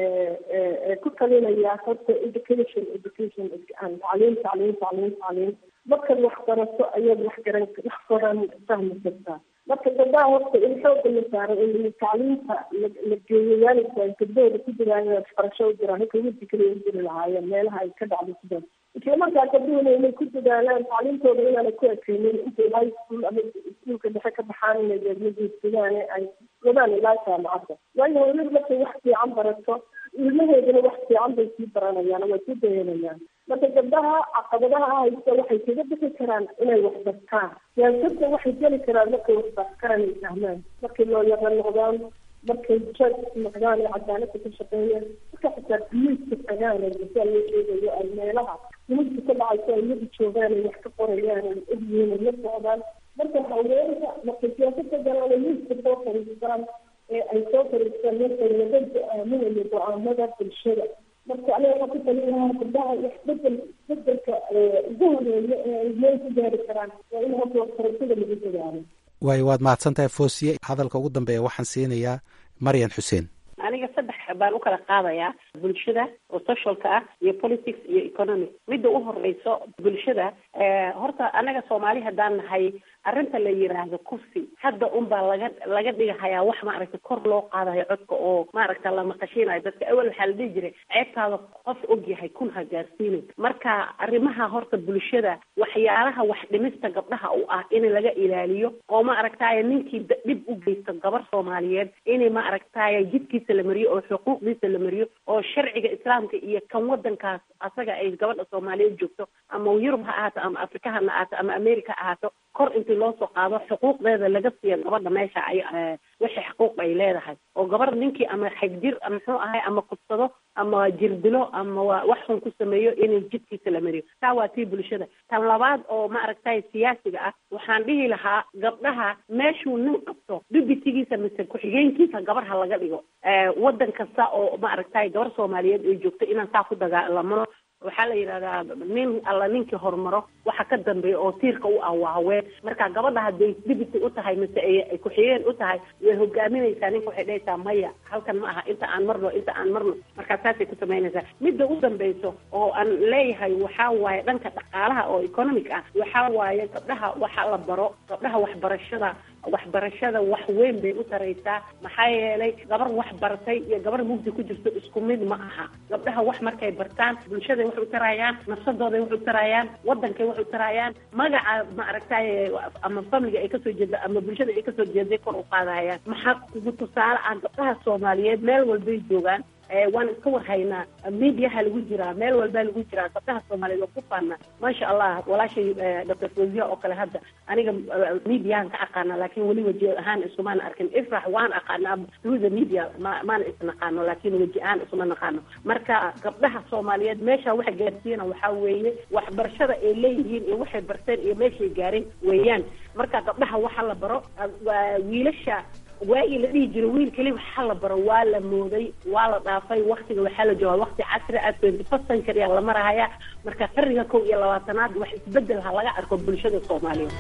ku talinayaa horta education education tacliim tacliim tacliim tacliim markaad wax barato ayaad wax garan wax baran fahmi kartaa marka gabdhaha horta in xooga la saaro in tacliimta la geeyo waalidka ay gabdhahooda ku jiraan waxbarasho u jiraan halka wiilka kaliya u jiri lahaayeen meelaha ay ka dhacdo sidaas isla markaa gabdhuhuna inay ku dadaalaan tacliimtooda inaanay ku ekeynin intay high school ama iskuulka dhexe ka baxaan inay deedmageedsadaan ay wadaan ilaa jaamacadda waayo hooyadu markay wax fiican barato ilmaheeduna wax fiican bay sii baranayaan way sii dayanayaan marka gabdhaha caqabadaha haysta waxay kaga bixi karaan inay wax bartaan siyaasadda waxay geli karaan markay wax bartaan ay fahmaan markay looyara noqdaan markay judge noqdaan ee cadaaladda ka shaqeeyaan marka xitaa biyuuska tagaan ee gasaa loo sheegayo ay meelaha dunuubta ka dhacayso ay yadu joogaan ay wax ka qorayaan ay ogyihiin ay la socdaan marka haweenka markay siyaasada galaan ay miiska soo fariistaan ee ay soo fariistaan markay laga go-aaminayo go-aamada bulshada marka aniga waxaan ku talinayaa gabdhaha wax bedel bedelka ugu horeeya ee ay meel ku gaari karaan waa in horta waxbarashada lagu dadaalo waay waad mahadsantahay foosiye hadalka ugu dambeeya waxaan siinayaa maryan xuseen aniga saddex baan u kala qaadayaa bulshada oo socialka ah iyo politics iyo economic midda u horeyso bulshada horta anaga soomaali haddaan nahay arrinta la yiraahdo kursi hadda unbaa laga laga dhigahayaa wax maaragtay kor loo qaadayo codka oo maaragta la maqashinayo dadka awel waxaa la dhihi jiray ceebtaada qof og yahay kun ha gaarsiinin marka arrimaha horta bulshada waxyaalaha wax dhimista gabdhaha u ah in laga ilaaliyo oo ma aragtaaye ninkii dhib u geysto gabar soomaaliyeed in ma aragtaaye jidkiisa la mariyo oo xuquuqdiisa la mariyo oo sharciga islaamka iyo kan wadankaas asaga ay gabadha soomaaliyeed joogto ama yurub ha ahaato ama afrika ha ahaato ama america ha ahaato kor intii loo soo qaado xuquuqdeeda laga siiyo gabadha meesha ay wixii xuquuq ay leedahay oo gabar ninkii ama xagjir muxuu ahay ama kubsado ama jirdilo ama wax xun ku sameeyo inay jidkiisa la mariyo taa waa tii bulshada tan labaad oo ma aragtay siyaasiga ah waxaan dhihi lahaa gabdhaha meeshuu nin qabto dubitigiisa mise ku-xigeenkiisa gabar ha laga dhigo wadan kasta oo ma aragtay gabar soomaaliyeed ay joogto inaan saa ku dagaalamano waxaa la yidhahdaa nin alla ninkii horumaro waxa ka dambeeya oo tiirka u ah waa haween marka gabadha hadday dibity u tahay mise ay ku-xigeen u tahay way hogaaminaysaa ninka waxay dhahaysaa maya halkan ma aha inta aan marno inta aan marno markaa saasay ku samaynaysaa midda u dambeyso oo aan leeyahay waxaa waaye dhanka dhaqaalaha oo economic ah waxaa waaye gabdhaha waxa la baro gabdhaha waxbarashada waxbarashada wax weyn bay u taraysaa maxaa yeelay gabar wax baratay iyo gabar mugdi ku jirto isku mid ma aha gabdhaha wax markay bartaan bulshada wax u tarayaan nafsadooday wax u tarayaan wadankay wax u tarayaan magaca ma aragtay ama familiga ay kasoo jeeda ama bulshada ay kasoo jeeday kor u qaadahayaan maxaa kugu tusaale ah gabdhaha soomaaliyeed meel walbay joogaan waan iska warhaynaa mediaha lagu jiraa meel walbaa lagu jiraa gabdhaha soomaaliyeed waa ku faana maasha allah walaashay doctor fozia oo kale hadda aniga mediahan ka aqaana laakiin weli weji ahaan isumaana arkin ifrax waan aqaanaa through the media ma maana isnaqaano laakiin weji ahaan isuma naqaano marka gabdhaha soomaaliyeed meesha waxa gaarsiiyana waxaa weeye waxbarashada ay leeyihiin iyo waxay barteen iyo meeshay gaareen weeyaan marka gabdhaha waxa la baro wiilasha waagii la dhihi jiro wiil keli waxaa la baro waa la mooday waa la dhaafay waktiga waxaa la joogaa wakti casri ah twenty first century la marahaya marka qarniga kow iyo labaatanaad wax isbedel ha laga arko bulshada soomaaliyeed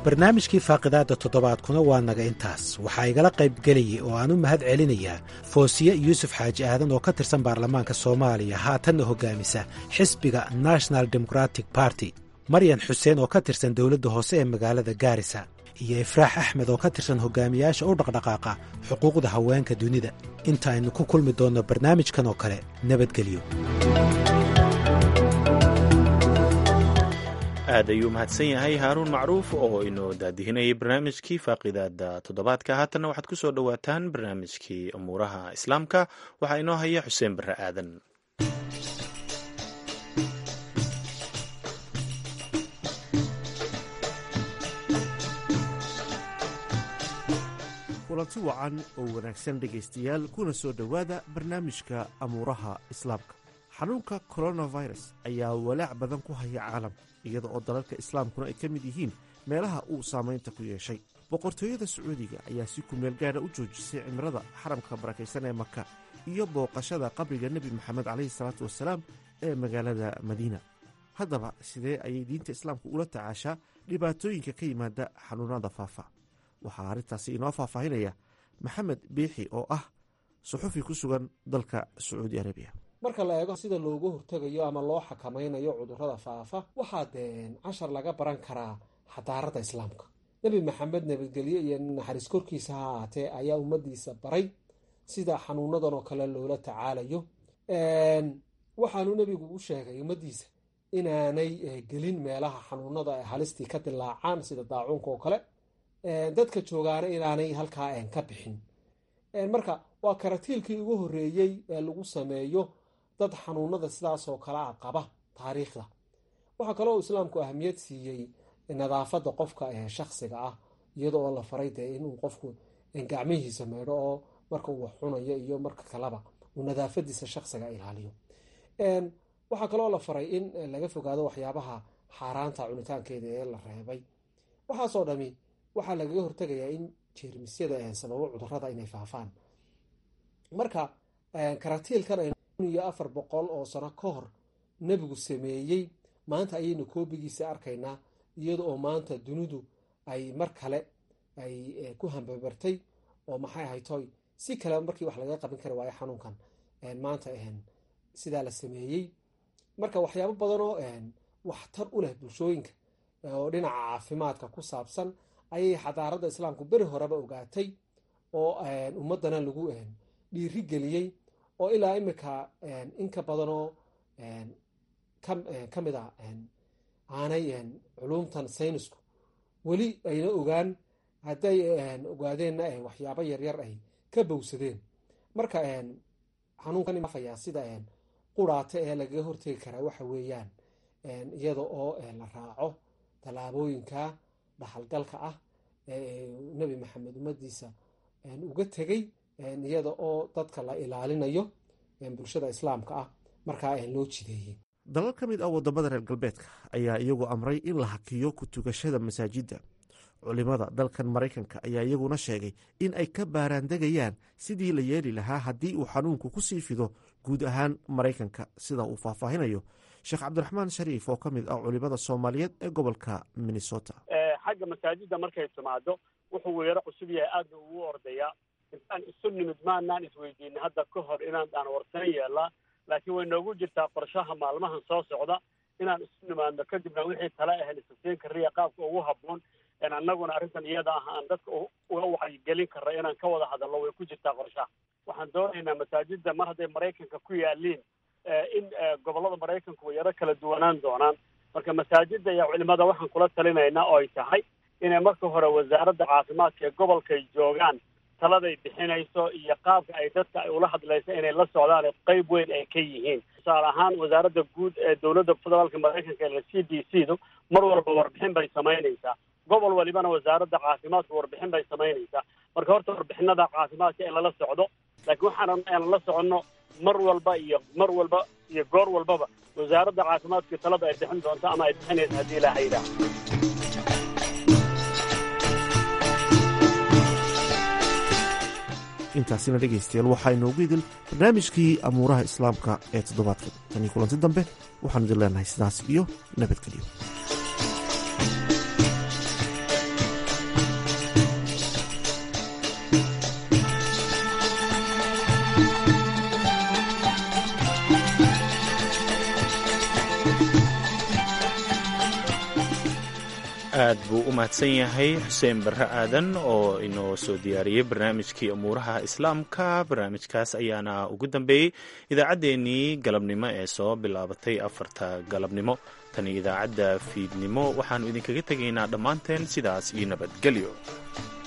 barnaamijkii faaqidaadda toddobaadkuna waa naga intaas waxaa igala qaybgelayay oo aan u mahad celinayaa foosiye yuusuf xaaji aadan oo ka tirsan baarlamaanka soomaaliya haatanna hoggaamisa xisbiga national democratic barty maryan xuseen oo ka tirsan dowladda hoose ee magaalada gaarisa iyo ifraax axmed oo ka tirsan hogaamiyaasha u dhaqdhaqaaqa xuquuqda haweenka dunida intaaynu ku kulmi doonno barnaamijkan oo kale nabadgelyo aad ayuu mahadsan yahay haaruun macruuf oo inoo daadihinayay barnaamijkii faaqidaada toddobaadka haatanna waxaad ku soo dhowaataan barnaamijkii umuuraha islaamka waxaa inoo haya xuseen barre aadan kulanti wacan oo wanaagsan dhegaystayaal kuna soo dhowaada barnaamijka amuuraha islaamka xanuunka coronavirus ayaa walaac badan ku haya caalamka iyada oo dalalka islaamkuna ay ka mid yihiin meelaha uu saamaynta ku yeeshay boqortooyada sacuudiga ayaa si kumeel gaadha u joojisay cimrada xaramka barakaysan ee maka iyo booqashada qabriga nebi moxamed caleyhi salaatu wasalaam ee magaalada madiina haddaba sidee ayay diinta islaamku ula tacaashaa dhibaatooyinka ka yimaada xanuunada faafa waxaa arrintaasi inoo faahfaahinaya maxamed biixi oo ah suxufi ku sugan dalka sacuudi arabiya marka la eego sida loogu hortegayo ama loo xakamaynayo cudurrada faafa waxaa dee cashar laga baran karaa xadaarada islaamka nebi maxamed nabadgelye iyo naxariis korkiisa ha ahaatee ayaa ummadiisa baray sida xanuunadan oo kale loola tacaalayo waxaanu nebigu u sheegay ummadiisa inaanay gelin meelaha xanuunada ay halistii ka dilaacaan sida daacuunka oo kale dadka joogaana inaanay halkaa ka bixin marka waa karatiilkii ugu horeeyey ee lagu sameeyo dad xanuunada sidaasoo kale a qaba taariikhda waxaa kaloo islaamku ahamiyad siiyey nadaafada qofka shaksiga ah iyadoo la faray dee inuu qofku gacmihiisa meydho oo marka uu wax cunayo iyo marka kaleba uu nadaafadiisa shaksiga ilaaliyo waxaa kaloo la faray in laga fogaado waxyaabaha xaaraanta cunitaankeeda ee la reebay waxaasoo dhami waxaa lagaga hortegayaa in jeermisyada sababo cudurada inay faafaan marka karatiilkan iyo afar boqol oo sano ka hor nebigu sameeyey maanta ayaynu koobigiisa arkaynaa iyada oo maanta dunidu ay mar kale ay ku hambabartay oo maxay ahaytoy si kale markii wax laga qaban kari waayo xanuunkan maanta sidaa la sameeyey marka waxyaabo badanoo waxtar u leh bulshooyinka oo dhinaca caafimaadka ku saabsan ayay xadaarada islaamku beri horeba ogaatay oo ummadana lagu dhiiri geliyey oo ilaa imika inka badanoo ka mid a aanay culumtan saynisku weli ayna ogaan hadday ogaadeenna waxyaabo yaryar ay ka bowsadeen marka xanuunkanfayaa sida quraata ee lagaga hortegi karaa waxa weeyaan iyada oo la raaco tallaabooyinka dhaxalgalka ah nebi maxamed ummadiisa uga tegey iyada oo dadka la ilaalinayo bulshada islaamka ah markaa loo jideeyey dalal ka mid ah wadamada reer galbeedka ayaa iyagu amray in la hakiyo ku tugashada masaajidda culimada dalkan maraykanka ayaa iyaguna sheegay in ay ka baaraandegayaan sidii la yeeli lahaa haddii uu xanuunku ku sii fido guud ahaan maraykanka sida uu faahfaahinayo sheekh cabdiraxmaan shariif oo ka mid ah culimada soomaaliyeed ee gobolka minnesota xagga masaajidda markay timaado wuxuu weero cusub yahay aadna ugu ordayaa intaan isu nimid maanaan isweydiinay hadda ka hor inaan daan warsan yeelaa laakiin way noogu jirtaa qorshaha maalmahan soo socda inaan isu nimaadno kadibna wixii tale ahayn isasiin kariya qaabka ugu habboon annaguna arrintan iyada ah aan dadka uga wacyigelin karra inaan ka wada hadalno way ku jirtaa qorshaha waxaan doonaynaa masaajidda mar hadday maraykanka ku yaaliin in gobollada maraykanku way yaro kala duwanaan doonaan marka masaajidda iyo culimada waxaan kula talinaynaa oo ay tahay inay marka hore wasaaradda caafimaadka ee gobolkay joogaan taladay bixinayso iyo qaabka ay dadka ay ula hadlayso inay la socdaan qayb weyn ay ka yihiin tusaale ahaan wasaaradda guud ee dowladda federaalka maraykanka ee c d c du mar walba warbixin bay samaynaysaa gobol walibana wasaaradda caafimaadka warbixin bay samaynaysaa marka horta warbixinada caafimaadka in lala socdo laakiin waxaan aan la soconno mar walba iyo mar walba iyo goor walbaba wasaaradda caafimaadka talada ay bixin doonto ama ay bixinaysa haddii ilaaha yidhaah intaasina dhegaystayaal waxaa inoogu idil barnaamijkii amuuraha islaamka ee toddobaadkan tan iyo kulanti dambe waxaanu idin leenahay sidaas iyo nabadgelyo aad buu u mahadsan yahay xuseen barre aadan oo inoo soo diyaariyey barnaamijkii umuuraha islaamka barnaamijkaas ayaana ugu dambeeyey idaacaddeenii galabnimo ee soo bilaabatay afarta galabnimo tani idaacadda fiidnimo waxaannu idinkaga tegaynaa dhammaanteen sidaas iyo nabadgelyo